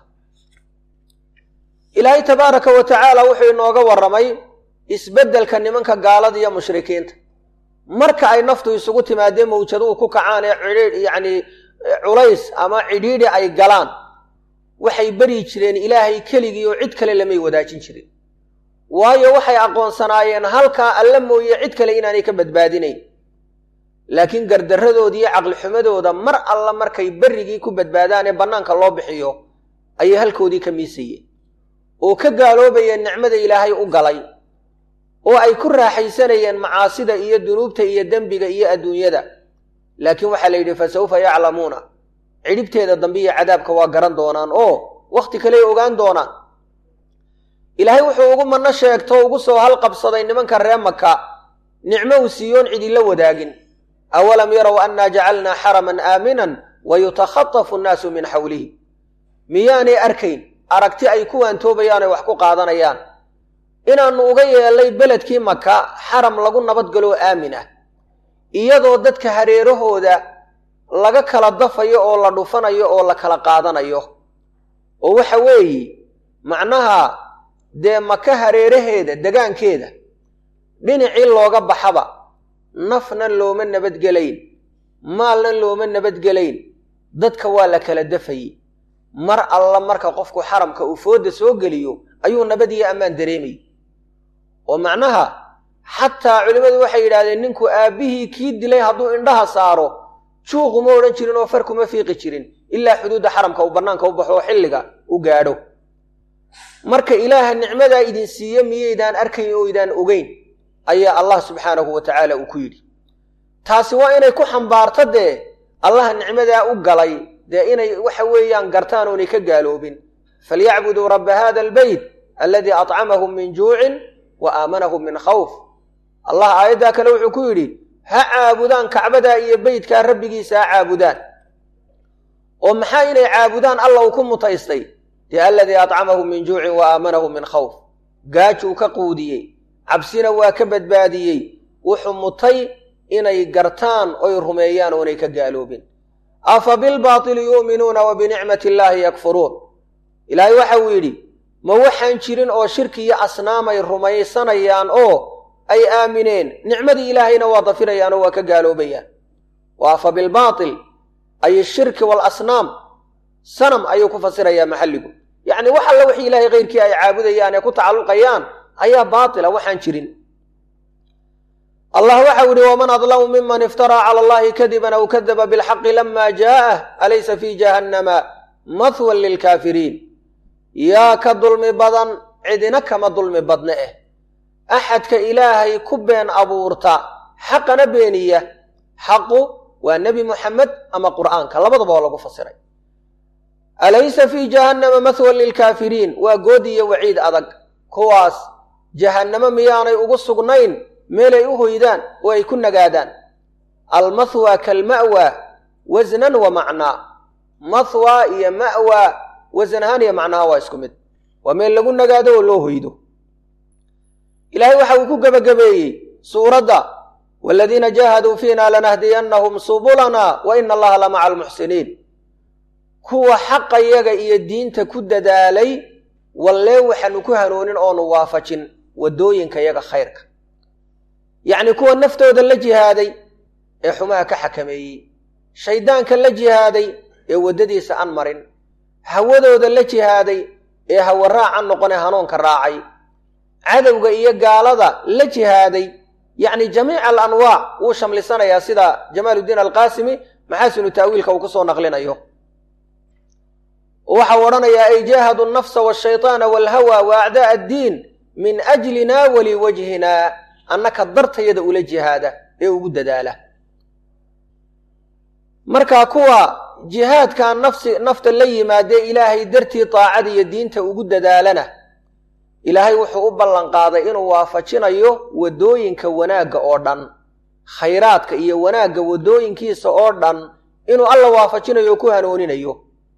ilaahay tabaaraka wa tacaala wuxuu inooga warramay isbeddelka nimanka gaalada iyo mushrikiinta marka ay naftu isugu timaadee mawjaduhu ku kacaan ee cidhiidh yacnii culays ama cidhiidhi ay galaan waxay beri jireen ilaahay keligii oo cid kale lamay wadaajin jirin waayo waxay aqoonsanaayeen halkaa alla mooye cid kale inaanay ka badbaadinayn laakiin gardarradooda iyo caqlixumadooda mar alla markay berrigii ku badbaadaan ee bannaanka loo bixiyo ayay halkoodii ka miisayeen oo ka gaaloobayeen nicmada ilaahay u galay oo ay ku raaxaysanayeen macaasida iyo dunuubta iyo dembiga iyo adduunyada laakiin waxaa la yidhi fa sawfa yaclamuuna cidhibteeda dambe iyo cadaabka waa garan doonaan oo wakhti kaley ogaan doonaan ilaahay wuxuu ugu manno sheegto ugu soo halqabsaday nimanka ree maka nicmo uu siiyoon cidila wadaagin awalam yarow annaa jacalnaa xaraman aaminan wa yutakhatafu annaasu min xawlihi miyaanay arkayn aragti ay ku waantoobayaan ay wax ku qaadanayaan inaannu uga yeellay beledkii maka xaram lagu nabadgaloo aamin ah iyadoo dadka hareerahooda laga kala dafayo oo la dhufanayo oo la kala qaadanayo oo waxa weeye macnaha dee maka hareeraheeda degaankeeda dhinacii looga baxaba nafna looma nabadgelayn maalna looma nabadgelayn dadka waa la kala dafayey mar alla marka qofku xaramka uu fooda soo geliyo ayuu nabad iyo ammaan dareemay oo macnaha xataa culimmadu waxay yidhahdeen ninku aabbihii kii dilay hadduu indhaha saaro juuquma odhan jirin oo far kuma fiiqi jirin ilaa xuduudda xaramka uu bannaanka u baxo oo xilliga u gaadho marka ilaaha nicmadaa idin siiye miyaydaan arkayn oo idaan ogeyn ayaa allah subxaanahu wa tacaala uu ku yidhi taasi waa inay ku xambaarto dee allaha nicmadaa u galay dee inay waxa weeyaan gartaan oonay ka gaaloobin falyacbuduu rabba hada albeyt aladii acamahum min juucin wa aamanahum min khawf allah aayaddaa kale wuxuu ku yidhi ha caabudaan kacbadaa iyo beytkaa rabbigiisa ha caabudaan oo maxaa inay caabudaan alla uu ku mutaystay dee aladii acamahum min juucin wa aamanahum min khawf gaajuu ka quudiyey cabsina waa ka badbaadiyey wuxuu mutay inay gartaan oy rumeeyaan oonay ka gaaloobin afa bilbaatili yu'minuuna wa binicmati illaahi yakfuruun ilaahay waxa uu yidhi ma waxaan jirin oo shirki iyo asnaamay rumaysanayaan oo ay aamineen nicmadii ilaahayna waa dafirayaan oo waa ka gaaloobayaan wa afa bilbaatil ay shirki waalasnaam sanam ayuu ku fasirayaa maxalligu yacni wax alla wixii ilaahay keyrkii ay caabudayaan ee ku tacalluqayaan ayaa baatila waxaan jirin allah waxau yihi waman adlamu miman iftaraa cala allahi kadiban aw kadaba bilxaqi lama jaa'ah alaysa fii jahannama mahwan lilkaafiriin yaa ka dulmi badan cidina kama dulmi badne eh axadka ilaahay ku been abuurta xaqana beeniya xaqu waa nebi muxamed ama qur'aanka labadaba oo lagu fasiray alaysa fii jahannama mahwan lilkaafiriin waa good iyo waciid adag kuwaas jahannamo miyaanay ugu sugnayn meelay u hoydaan oo ay ku nagaadaan almathwa kalma'wa wasnan wa macnaa mathwa iyo ma'wa wasan ahaan iyo macnaha waa isku mid waa meel lagu nagaado oo loo hoydo ilaahay waxa uu ku gebagabeeyey suuradda waaladiina jaahaduu fiina lanahdiyannahum subulana wa ina allaha la maca almuxsiniin kuwa xaqayaga iyo diinta ku dadaalay wallee waxaanu ku hanoonin oonu waafajin waddooyinka yaga khayrka yacni kuwa naftooda la jihaaday ee xumaha ka xakameeyey shayddaanka la jihaaday ee waddadiisa aan marin hawadooda la jihaaday ee hawa raacan noqonee hanuunka raacay cadowga iyo gaalada la jihaaday yacni jamiica alanwaac wuu shamlisanayaa sida jamaaluddiin alqaasimi maxaasinu ta'wiilka uu ku soo naqlinayo waxau odhanayaa ay jaahadu alnafsa waashaytaana waalhawa wa acdaa addiin min ajlina waliwajhina annaka dartayada ula jihaada ee ugu dadaala marka kuwa jihaadkaa nafsi nafta la yimaadee ilaahay dartii daacada iyo diinta ugu dadaalana ilaahay wuxuu u ballanqaaday inuu waafajinayo waddooyinka wanaagga oo dhan khayraadka iyo wanaagga waddooyinkiisa oo dhan inuu alla waafajinayo o ku hanooninayo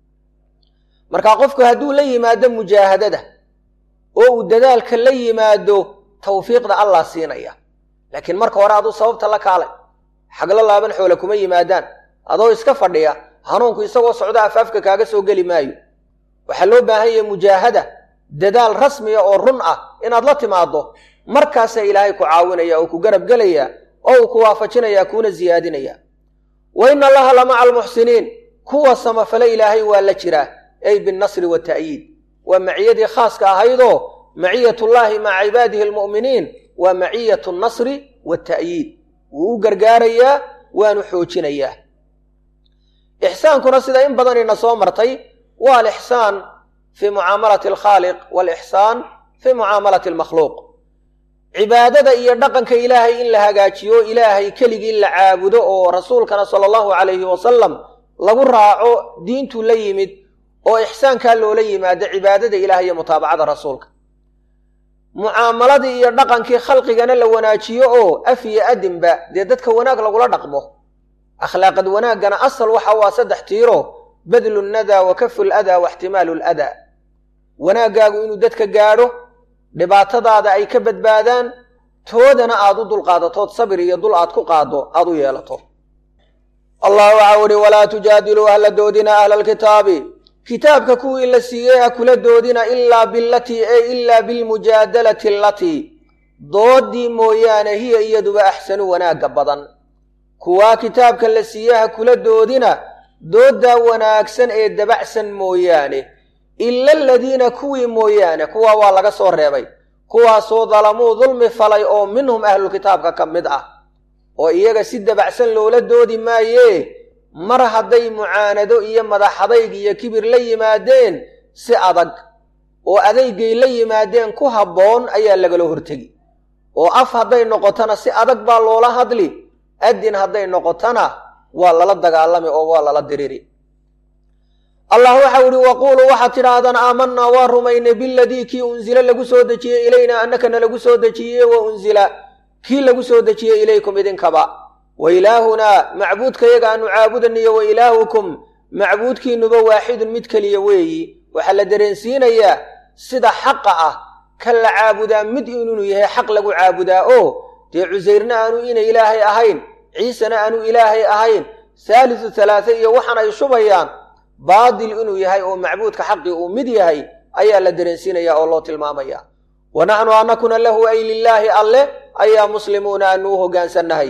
marka qofku hadduu la yimaado mujaahadada oo uu dadaalka la yimaado tawfiiqda allah siinaya laakiin marka hore aduu sababta la kaalay xaglo laaban xoole kuma yimaadaan adoo iska fadhiya hanuunku isagoo socdo afaafka kaaga soo geli maayo waxaa loo baahan yahay mujaahada dadaal rasmiya oo run ah inaad la timaaddo markaasaa ilaahay ku caawinaya oo ku garab gelaya oo uu ku waafajinaya kuuna siyaadinaya wa ina allaha la maca almuxsiniin kuwa samafale ilaahay waa la jiraa ay binnasri wata'yiid waa maciyadii khaaska ahaydoo maciyatullaahi maca cibaadihi almu'miniin waa maciyatu nnasri wata'yiid wuu u gargaarayaa waanu xoojinayaa ixsaankuna sida in badanina soo martay waa alixsaan fii mucaamalati alkhaaliq waalixsaan fii mucaamalati almakhluuq cibaadada iyo dhaqanka ilaahay in la hagaajiyo ilaahay keligii la caabudo oo rasuulkana sala allahu calayhi wasalam lagu raaco diintuu la yimid oo ixsaankaa loola yimaado cibaadada ilaah iyo mutaabacada rasuulka mucaamaladii iyo dhaqankii khalqigana la wanaajiyo oo af iyo adinba dee dadka wanaag lagula dhaqmo akhlaaqad wanaaggana asal waxa waa saddex tiiro badlu nnadaa wa kafu ladaa wa ixtimaalu ladaa wanaaggaagu inuu dadka gaadho dhibaatadaada ay ka badbaadaan toodana aad u dulqaadatood sabir iyo dul aad ku qaaddo aad u yeelato allah waxaa uhi walaa tujaadiluu ahla doodina ahla alkitaabi kitaabka kuwii la siiyey ha kula doodina ilaa bilatii e ilaa bilmujaadalati alatii doodii mooyaane hiya iyaduba axsanu wanaagga badan kuwaa kitaabka la siiyey ha kula doodina dooddaa wanaagsan ee dabacsan mooyaane ila aladiina kuwii mooyaane kuwaa waa laga soo reebay kuwaasoo dalamuu dulmi falay oo minhum ahlulkitaabka ka mid ah oo iyaga si dabacsan loola doodi maayee mar hadday mucaanado iyo madaxadayg iyo kibir la yimaadeen si adag oo adaygay la yimaadeen ku habboon ayaa lagala hortegi oo af hadday noqotona si adag baa loola hadli adin hadday noqotona waa lala dagaalami oo waa lala diriri allah waxau ihi waquuluu waxaad tidhaahdaan aamanaa waa rumaynay biladii kii unzila lagu soo dejiyey ilaynaa annakana lagu soo dejiyey wa unzila kii lagu soo dejiyey ilaykum idinkaba wa ilaahunaa macbuudkayaga aanu caabudaniyo wa ilaahukum macbuudkiinuba waaxidun mid keliya weeyi waxaa la dareensiinayaa sida xaqa ah ka la caabudaa mid inuu yahay xaq lagu caabudaa oo dee cusayrna aanu ina ilaahay ahayn ciisena aanu ilaahay ahayn haalisu halaase iyo waxaan ay shubayaan baadil inuu yahay oo macbuudka xaqii uu mid yahay ayaa la dareensiinaya oo loo tilmaamaya wa naxnu anakuna lahu ay lilaahi alleh ayaa muslimuuna aanu u hoggaansannahay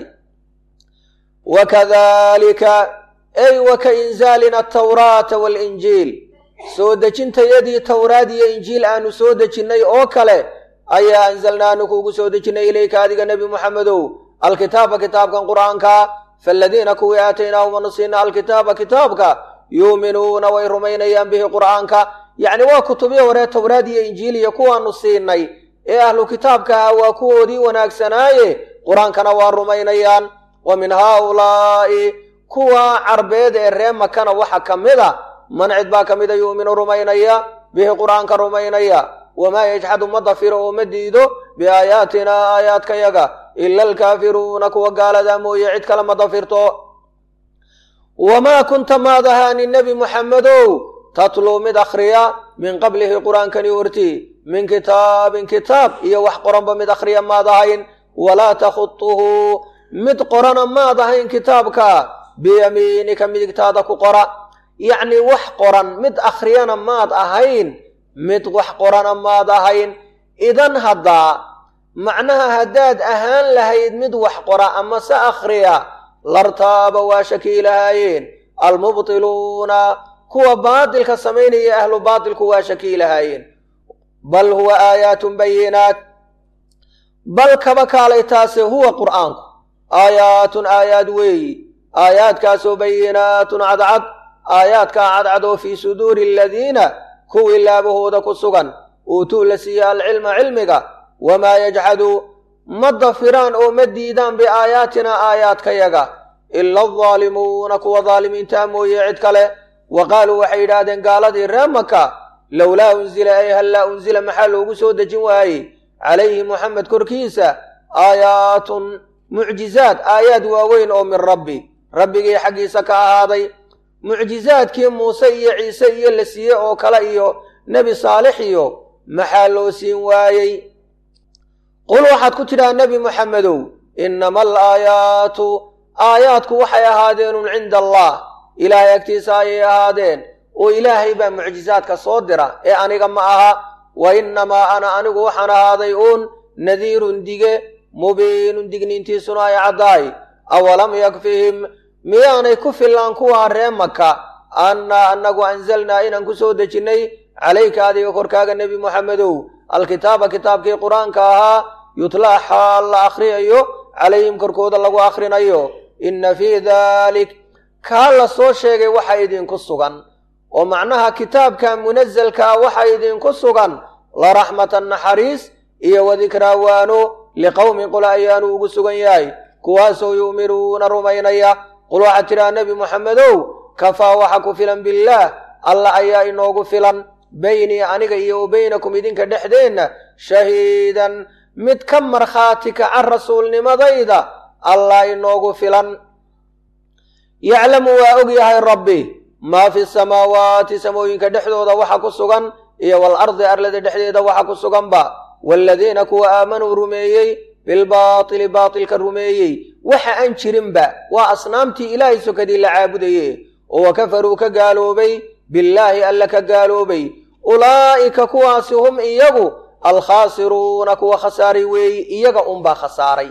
wakadalika ay wa ka inzaalina atawraata waalinjiil soo dejintayadii towraad iyo injiil aanu soo dejinnay oo kale ayaa anzalnaanu kuugu soo dejinnay ilayka adiga nebi muxamedow alkitaaba kitaabkan qur'aanka faaladiina kuwii aataynaahum anu siina alkitaaba kitaabka yuuminuuna way rumaynayaan bihi qur'aanka yacni waa kutubyo horee towraad iyo injiil iyo kuwaanu siinay ee ahlu kitaabka ah waa kuwoodii wanaagsanaaye qur-aankana waa rumaynayaan wa min haaulaa'i kuwa carbeed ee ree makana waxa ka mid a man cid baa ka mida yu'minu rumaynaya bihi qur'aanka rumaynaya wamaa yajxadu ma dafiro oo ma diido biaayaatinaa aayaadkayaga ila alkaafiruuna kuwa gaaladaa mooye cid kale ma dafirto wamaa kunta maad ahaani nebi muxammedow tatluu mid akhriya min qablihi qur'aankani hortii min kitaabin kitaab iyo wax qoranba mid akhriya maad ahayn walaa takhutuhu mid qorana maad ahayn kitaabka biyamiinika midigtaada ku qora yacnii wax qoran mid akhriyana maad ahayn mid wax qorana maad ahayn idan haddaa macnaha haddaad ahaan lahayd mid wax qora ama se akhriya lartaaba waa shakii lahaayeen almubtiluuna kuwa baadilka samaynaya ahlu baatilku waa shakii lahaayeen bal huwa aayaatun bayinaat bal kaba kaalay taase huwa qur'aanku aayaatun aayaad weeyi aayaadkaasoo bayinaatun cadcad aayaadkaa cadcad oo fii suduuri aladiina kuwii laabahooda ku sugan uutuu la siiya alcilma cilmiga wamaa yajxadu ma dafiraan oo ma diidaan biaayaatina aayaadkayaga ila aldaalimuuna kuwa daalimiintaa mooye cid kale wa qaaluu waxay yidhaahdeen gaaladii ree maka lowlaa unzila ay hallaa unzila maxaa loogu soo dejin waayey calayhi muxamed korkiisa aayaatun mucjizaad aayaad waaweyn oo min rabbi rabbigii xaggiisa ka ahaaday mucjizaadkii muuse iyo ciise iyo la siiye oo kale iyo nebi saalix iyo maxaa loo siin waayey qul waxaad ku tidhaha nebi muxamedow innama alaayaatu aayaadku waxay ahaadeenun cinda allah ilaahay agtiisa ayay ahaadeen oo ilaahay baa mucjizaadka soo dira ee aniga ma aha wa innamaa ana anigu waxaan ahaaday uun nadiirun dige mubiinun digniintiisuna ay caddaay awalam yakfihim miyaanay ku fillaan kuwaa ree maka annaa annagu anzalnaa inaan ku soo dejinnay calayka adiga korkaaga nebi muxamedow alkitaaba kitaabkii qur-aanka ahaa yutlaa xaal la akhriyayo calayhim korkooda lagu akhrinayo inna fii daalik kaa la soo sheegay waxa idinku sugan oo macnaha kitaabka munasalkaa waxa idinku sugan la raxmatan naxariis iyo wadikraa waano liqowmin qul ayaanu ugu sugan yahay kuwaasoo yu'minuuna rumaynaya qul waxaad tidhaha nebi muxamedow kafaa waxa ku filan billaah alla ayaa inoogu filan baynii aniga iyo wa baynakum idinka dhexdeenna shahiidan mid ka markhaati kaca rasuulnimadayda allah inoogu filan yaclamu waa og yahay rabbi maa fi samaawaati samooyinka dhexdooda waxa ku sugan iyo waalardi arlada dhexdeeda waxa ku suganba waaladiina kuwa aamanuu rumeeyey bilbaatili baatilka rumeeyey waxa aan jirinba waa asnaamtii ilaahay sokadii la caabudaye oo wa kafaruu ka gaaloobay billaahi alla ka gaaloobay ulaa'ika kuwaasi hum iyagu alkhaasiruuna kuwa khasaaray weeyi iyaga unbaa khasaaray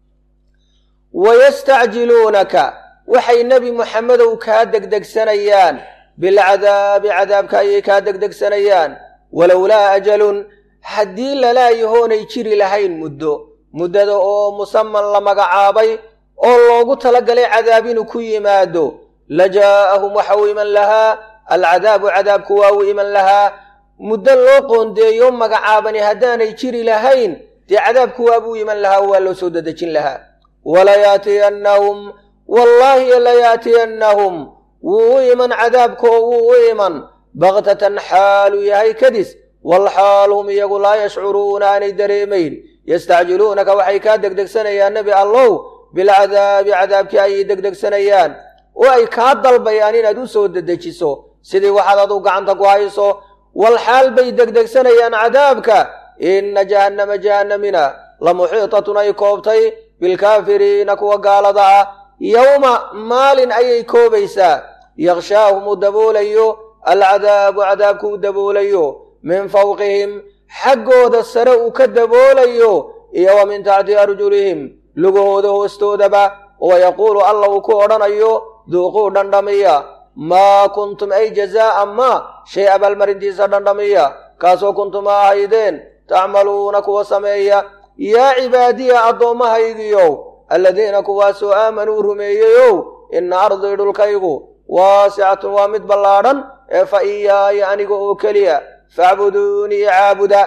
wayastacjiluunaka waxay nebi muxamedow kaa degdegsanayaan bilcadaabi cadaabka ayay kaa degdegsanayaan walowlaa ajalun haddii lalaayahoonay jiri lahayn muddo muddada oo musaman la magacaabay oo loogu talagalay cadaab inuu ku yimaado la jaa'ahum waxa uu iman lahaa alcadaabu cadaabku waa uu iman lahaa muddo loo qoondeeyo magacaabani haddaanay jiri lahayn dee cadaabku waabuu iman lahaa waa loo soo dadejin lahaa walayaatiyannahum wallaahi layaatiyannahum wuu u iman cadaabka oo wuu u iman baktatan xaaluu yahay kadis walxaal hum iyagu laa yashcuruuna aanay dareemayn yastacjiluunaka waxay kaa degdegsanayaan nebi allow bilcadaabi cadaabkii ayay degdegsanayaan oo ay kaa dalbayaan inaad u soo dedejiso sidii waxaad adu gacanta ku hayso walxaal bay degdegsanayaan cadaabka inna jahannama jahannamina la muxiitatun ay koobtay bilkaafiriina kuwa gaalada ah yowma maalin ayay koobaysaa yakhshaahum uu daboolayo alcadaabu cadaabku u daboolayo min fawqihim xaggooda sare uu ka daboolayo iyo wa min taxti arjulihim lugahooda hoostoodaba oo yaquulu alla uu ku odhanayo duuquu dhandhamiya maa kuntum ay jazaa'a maa shay abaalmarintiisa dhandhamiya kaasoo kuntum a ahaydeen tacmaluuna kuwa sameeya yaa cibaadiya addoommahaygiyow alladiina kuwaasoo aamanuu rumeeyeyow inna ardii dhulkaygu waasicatun waa mid ballaadhan ee fa iyaaya aniga oo keliya facbuduunii icaabuda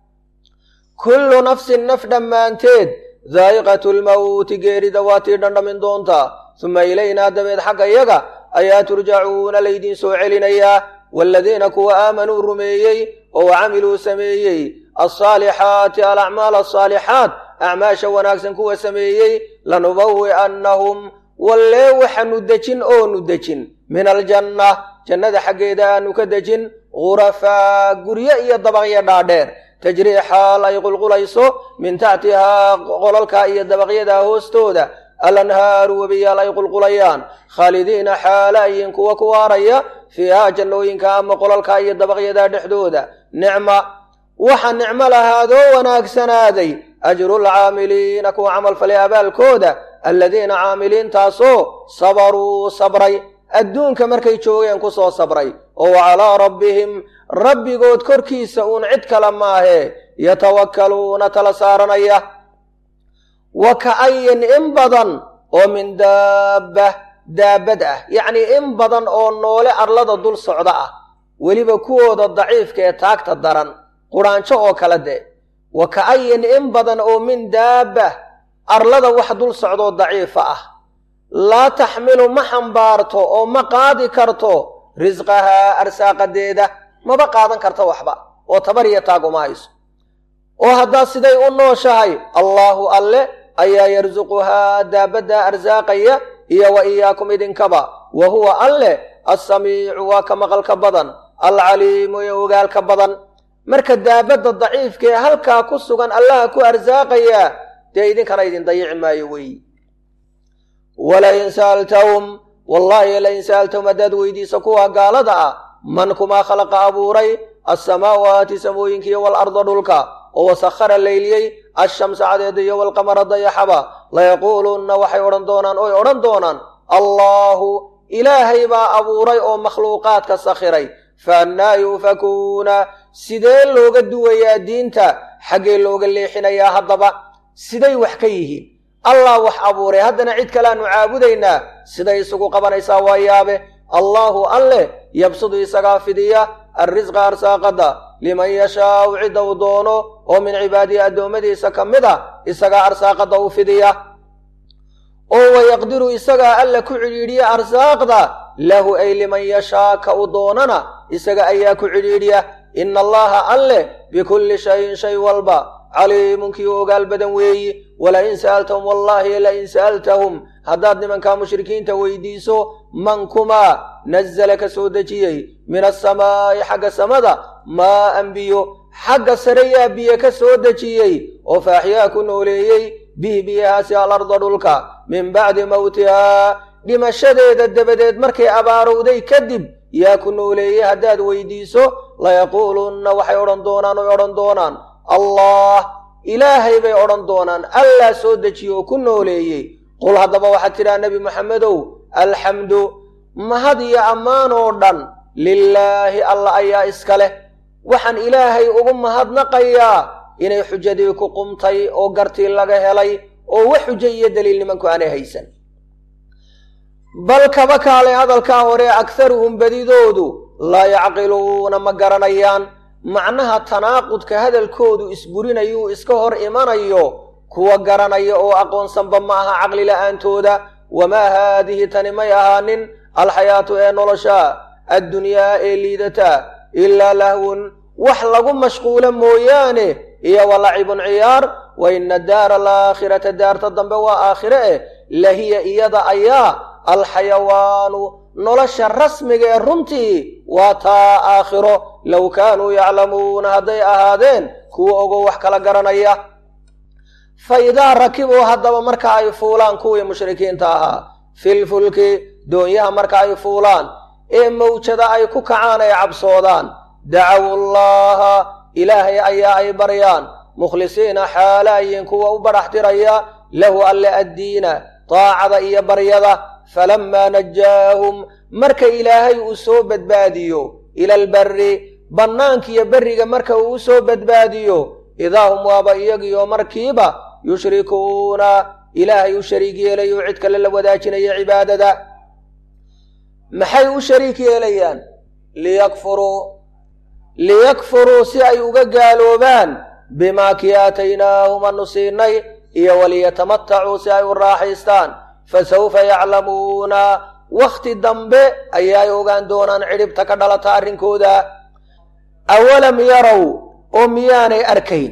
kullu nafsin naf dhammaanteed daa'iqatu lmawti geerida waa tii dhandhamin doontaa suma ilaynaa dabeed xagga yaga ayaa turjacuuna laydiin soo celinayaa waaladiina kuwa aamanuu rumeeyey oo camiluu sameeyey alsaalixaati alacmaal alsaalixaat acmaasha wanaagsan kuwa sameeyey lanubawi'annahum wallee waxaanu dejin oonu dejin min aljanna jannada xaggeeda aanu ka dejin ghurafaa guryo iyo dabaqyo dhaadheer tajrii xaal ay qulqulayso min taxtihaa qolalka iyo dabaqyadaa hoostooda alanhaaru webiyaal ay qulqulayaan khaalidiina xaala ayin kuwa ku waaraya fiihaa jannooyinka ama qolalka iyo dabaqyadaa dhexdooda nicma waxa nicmo lahaadoo wanaagsanaaday ajrulcaamiliina kuwa camal falay abaalkooda alladiina caamiliintaasoo sabaruu sabray adduunka markay joogeen ku soo sabray oo wa calaa rabbihim rabbigood korkiisa uun cid kale maahee yatawakkaluuna tala saaranaya wa ka'ayin in badan oo min daabba daabad ah yacnii in badan oo noole arlada dul socda ah weliba kuwooda daciifka ee taagta daran quraanjo oo kale de wa ka'ayin in badan oo min daabba arlada wax dul socdoo daciifa ah laa taxmilu ma xambaarto oo ma qaadi karto risqahaa arsaaqadeeda maba qaadan karto waxba oo tabar iyo taag uma hayso oo haddaa siday u nooshahay allaahu alle ayaa yarsuquhaa daabaddaa arsaaqaya iyo wa iyaakum idinkaba wa huwa alle assamiicu waa ka maqalka badan alcaliimu ee ogaalka badan marka daabadda daciifka ee halkaa ku sugan allaha ku arsaaqayaa dee idinkana idin dayici maayo weyi walain sa'altahum wallaahi lain sa'altahum haddaad weydiisa kuwa gaalada ah man kumaa khalaqa abuuray assamaawaati samooyinkiiyo waalarda dhulka oo wasakhara layliyey ashamsa cadeeda iyo walqamara dayaxaba layaquulunna waxay odhan doonaan oy odhan doonaan allaahu ilaahay baa abuuray oo makhluuqaadka sakhiray faannaa yuufakuuna sidee looga duwayaa diinta xaggee looga leexinayaa haddaba siday wax ka yihiin allah wax abuuray haddana cid kaleaanu caabudaynaa siday isugu qabanaysaa waa yaabe allaahu alleh yabsudu isagaa fidiya arrisqa arsaaqadda liman yashaau cidda uu doono oo min cibaadihi addoommadiisa ka mid a isagaa arsaaqadda u fidiya oo wayaqdiru isagaa alla ku cidhiidhiya arsaaqda lahu ay liman yashaa ka u doonana isaga ayaa ku cidhiidhiya ina allaha alleh bikulli shayin shay walba caliimun kii u ogaal badan weeyi walain sa'altahum wallaahi lain sa'altahum haddaad nimankaa mushrikiinta weydiiso man kumaa nazala ka soo dejiyey min asamaa'i xagga samada maa an biyo xagga sare yaa biyo ka soo dejiyey oo faaxyaa ku nooleeyey bihi biyahaasi alarda dhulka min bacdi mawtihaa dhimashadeeda dabadeed markay abaarowday kadib yaa ku nooleeyey haddaad weydiiso layaquulunna waxay odhan doonaan oy odhan doonaan allah ilaahay bay odhan doonaan allaa soo dejiye oo ku nooleeyey qul haddaba waxaad tidhaha nebi moxamedow alxamdu mahad iyo ammaan oo dhan lilaahi alla ayaa iska leh waxaan ilaahay ugu mahadnaqayaa inay xujadii ku qumtay oo gartii laga helay oo wax xujo iyo daliil nimanku aanay haysan bal kaba kaalay hadalkaa hore akharuhum badidoodu laa yacqiluuna ma garanayaan macnaha tanaaqudka hadalkoodu isburinayuu iska hor imanayo kuwa garanaya oo aqoonsanba ma aha caqli la'aantooda wamaa haadihi tani may ahaanin alxayaatu ee nolosha addunyaa ee liidata ilaa lahwun wax lagu mashquulo mooyaane iyo walacibun ciyaar wa ina daara alaakhirata daarta dambe waa aakhire eh lahiya iyada ayaa alxayawaanu nolosha rasmiga ee runtii waa taa aakhiro low kaanuu yaclamuuna hadday ahaadeen kuwa ogow wax kala garanaya fa idaa rakibuu haddaba marka ay fuulaan kuwii mushrikiinta ahaa filfulki doonyaha marka ay fuulaan ee mawjada ay ku kacaan ay cabsoodaan dacawu llaha ilaahay ayaa ay baryaan mukhlisiina xaalaayin kuwa u badhax tiraya lahu alle addiina daacada iyo baryada falammaa najaahum marka ilaahay uu soo badbaadiyo ila albarri bannaankiiyo berriga marka uu u soo badbaadiyo idaa hum waaba iyagiyo markiiba yushrikuuna ilaahay u shariik yeelayo cid kale la wadaajinaya cibaadada maxay u shariik yeelayaan liyakfuruu liyakfuruu si ay uga gaaloobaan bimaa kii aataynaahum anu siinay iyo waliyatamatacuu si ay u raaxaystaan fasawfa yaclamuuna wakhti dambe ayaay ogaan doonaan cidhibta ka dhalata arrinkooda awalam yarow oo miyaanay arkayn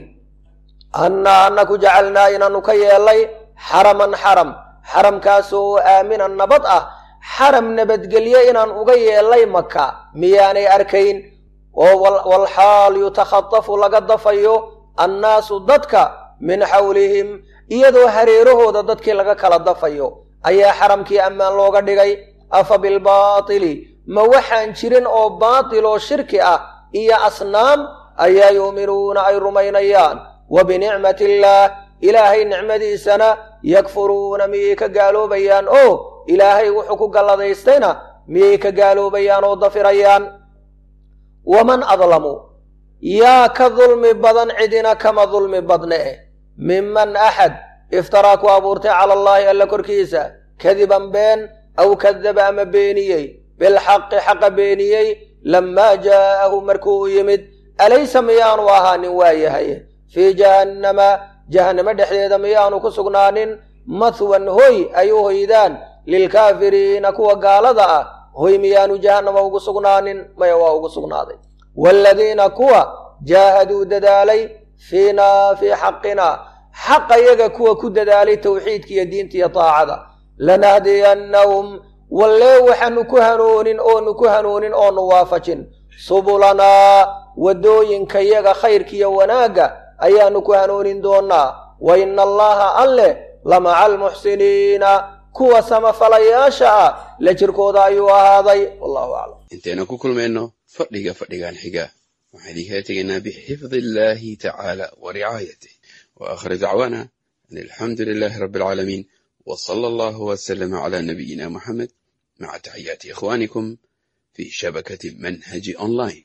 annaa annaku jacalnaa inaannu ka yeellay xaraman xaram xaramkaasoo aaminan nabad ah xaram nabadgelye inaan uga yeellay maka miyaanay arkayn oo walxaal yutakhatafu laga dafayo annaasu dadka min xawlihim iyadoo hareerahooda dadkii laga kala dafayo ayaa xaramkii ammaan looga dhigay afa bilbaatili ma waxaan jirin oo baatil oo shirki ah iyo asnaam ayaa yuuminuuna ay rumaynayaan wa binicmati illaah ilaahay nicmadiisana yakfuruuna miyay ka gaaloobayaan oo ilaahay wuxuu ku galladaystayna miyay ka gaaloobayaan oo dafirayaan waman adlamu yaa ka dulmi badan cidina kama dulmi badne eh minman axad iftaraa ku abuurtay cala allaahi alla korkiisa kadiban been aw kadaba ama beeniyey bilxaqi xaqa beeniyey lammaa jaa'ahu markuu u yimid alaysa miyaanu ahaanin waayahay fii jahannama jahannamo dhexdeeda miyaanu ku sugnaanin mathwan hoy ay u hoydaan lilkaafiriina kuwa gaalada ah hoy miyaanu jahannama ugu sugnaanin maya waa ugu sugnaaday waaladiina kuwa jaahaduu dadaalay fiinaa fii xaqina xaqa yaga kuwa ku dadaalay tawxiidka iyo diinta iyo taacada lanahdiyannahum wallee waxaanu ku hanuunin oonu ku hanuunin oonu waafajin subulanaa waddooyinka yaga khayrkiiyo wanaagga ayaanu ku hanuunin doonaa wa ina allaha alleh lamaca almuxsiniina kuwa samafalayaasha ah la jirkooda ayuu ahaaday wallahu aclam intaynu ku kulmayno fadhiga fadhigan xiga waxaan idinkala tegaynaa bixifdi illaahi tacaala wa ricaayatih wa aakhir dacwaana an alxamdu lilaahi rabbi alcaalamiin wa sala allahu wasalama calaa nabiyina muxamed maca taxiyaati ikhwaanikum fii shabakati manhaji online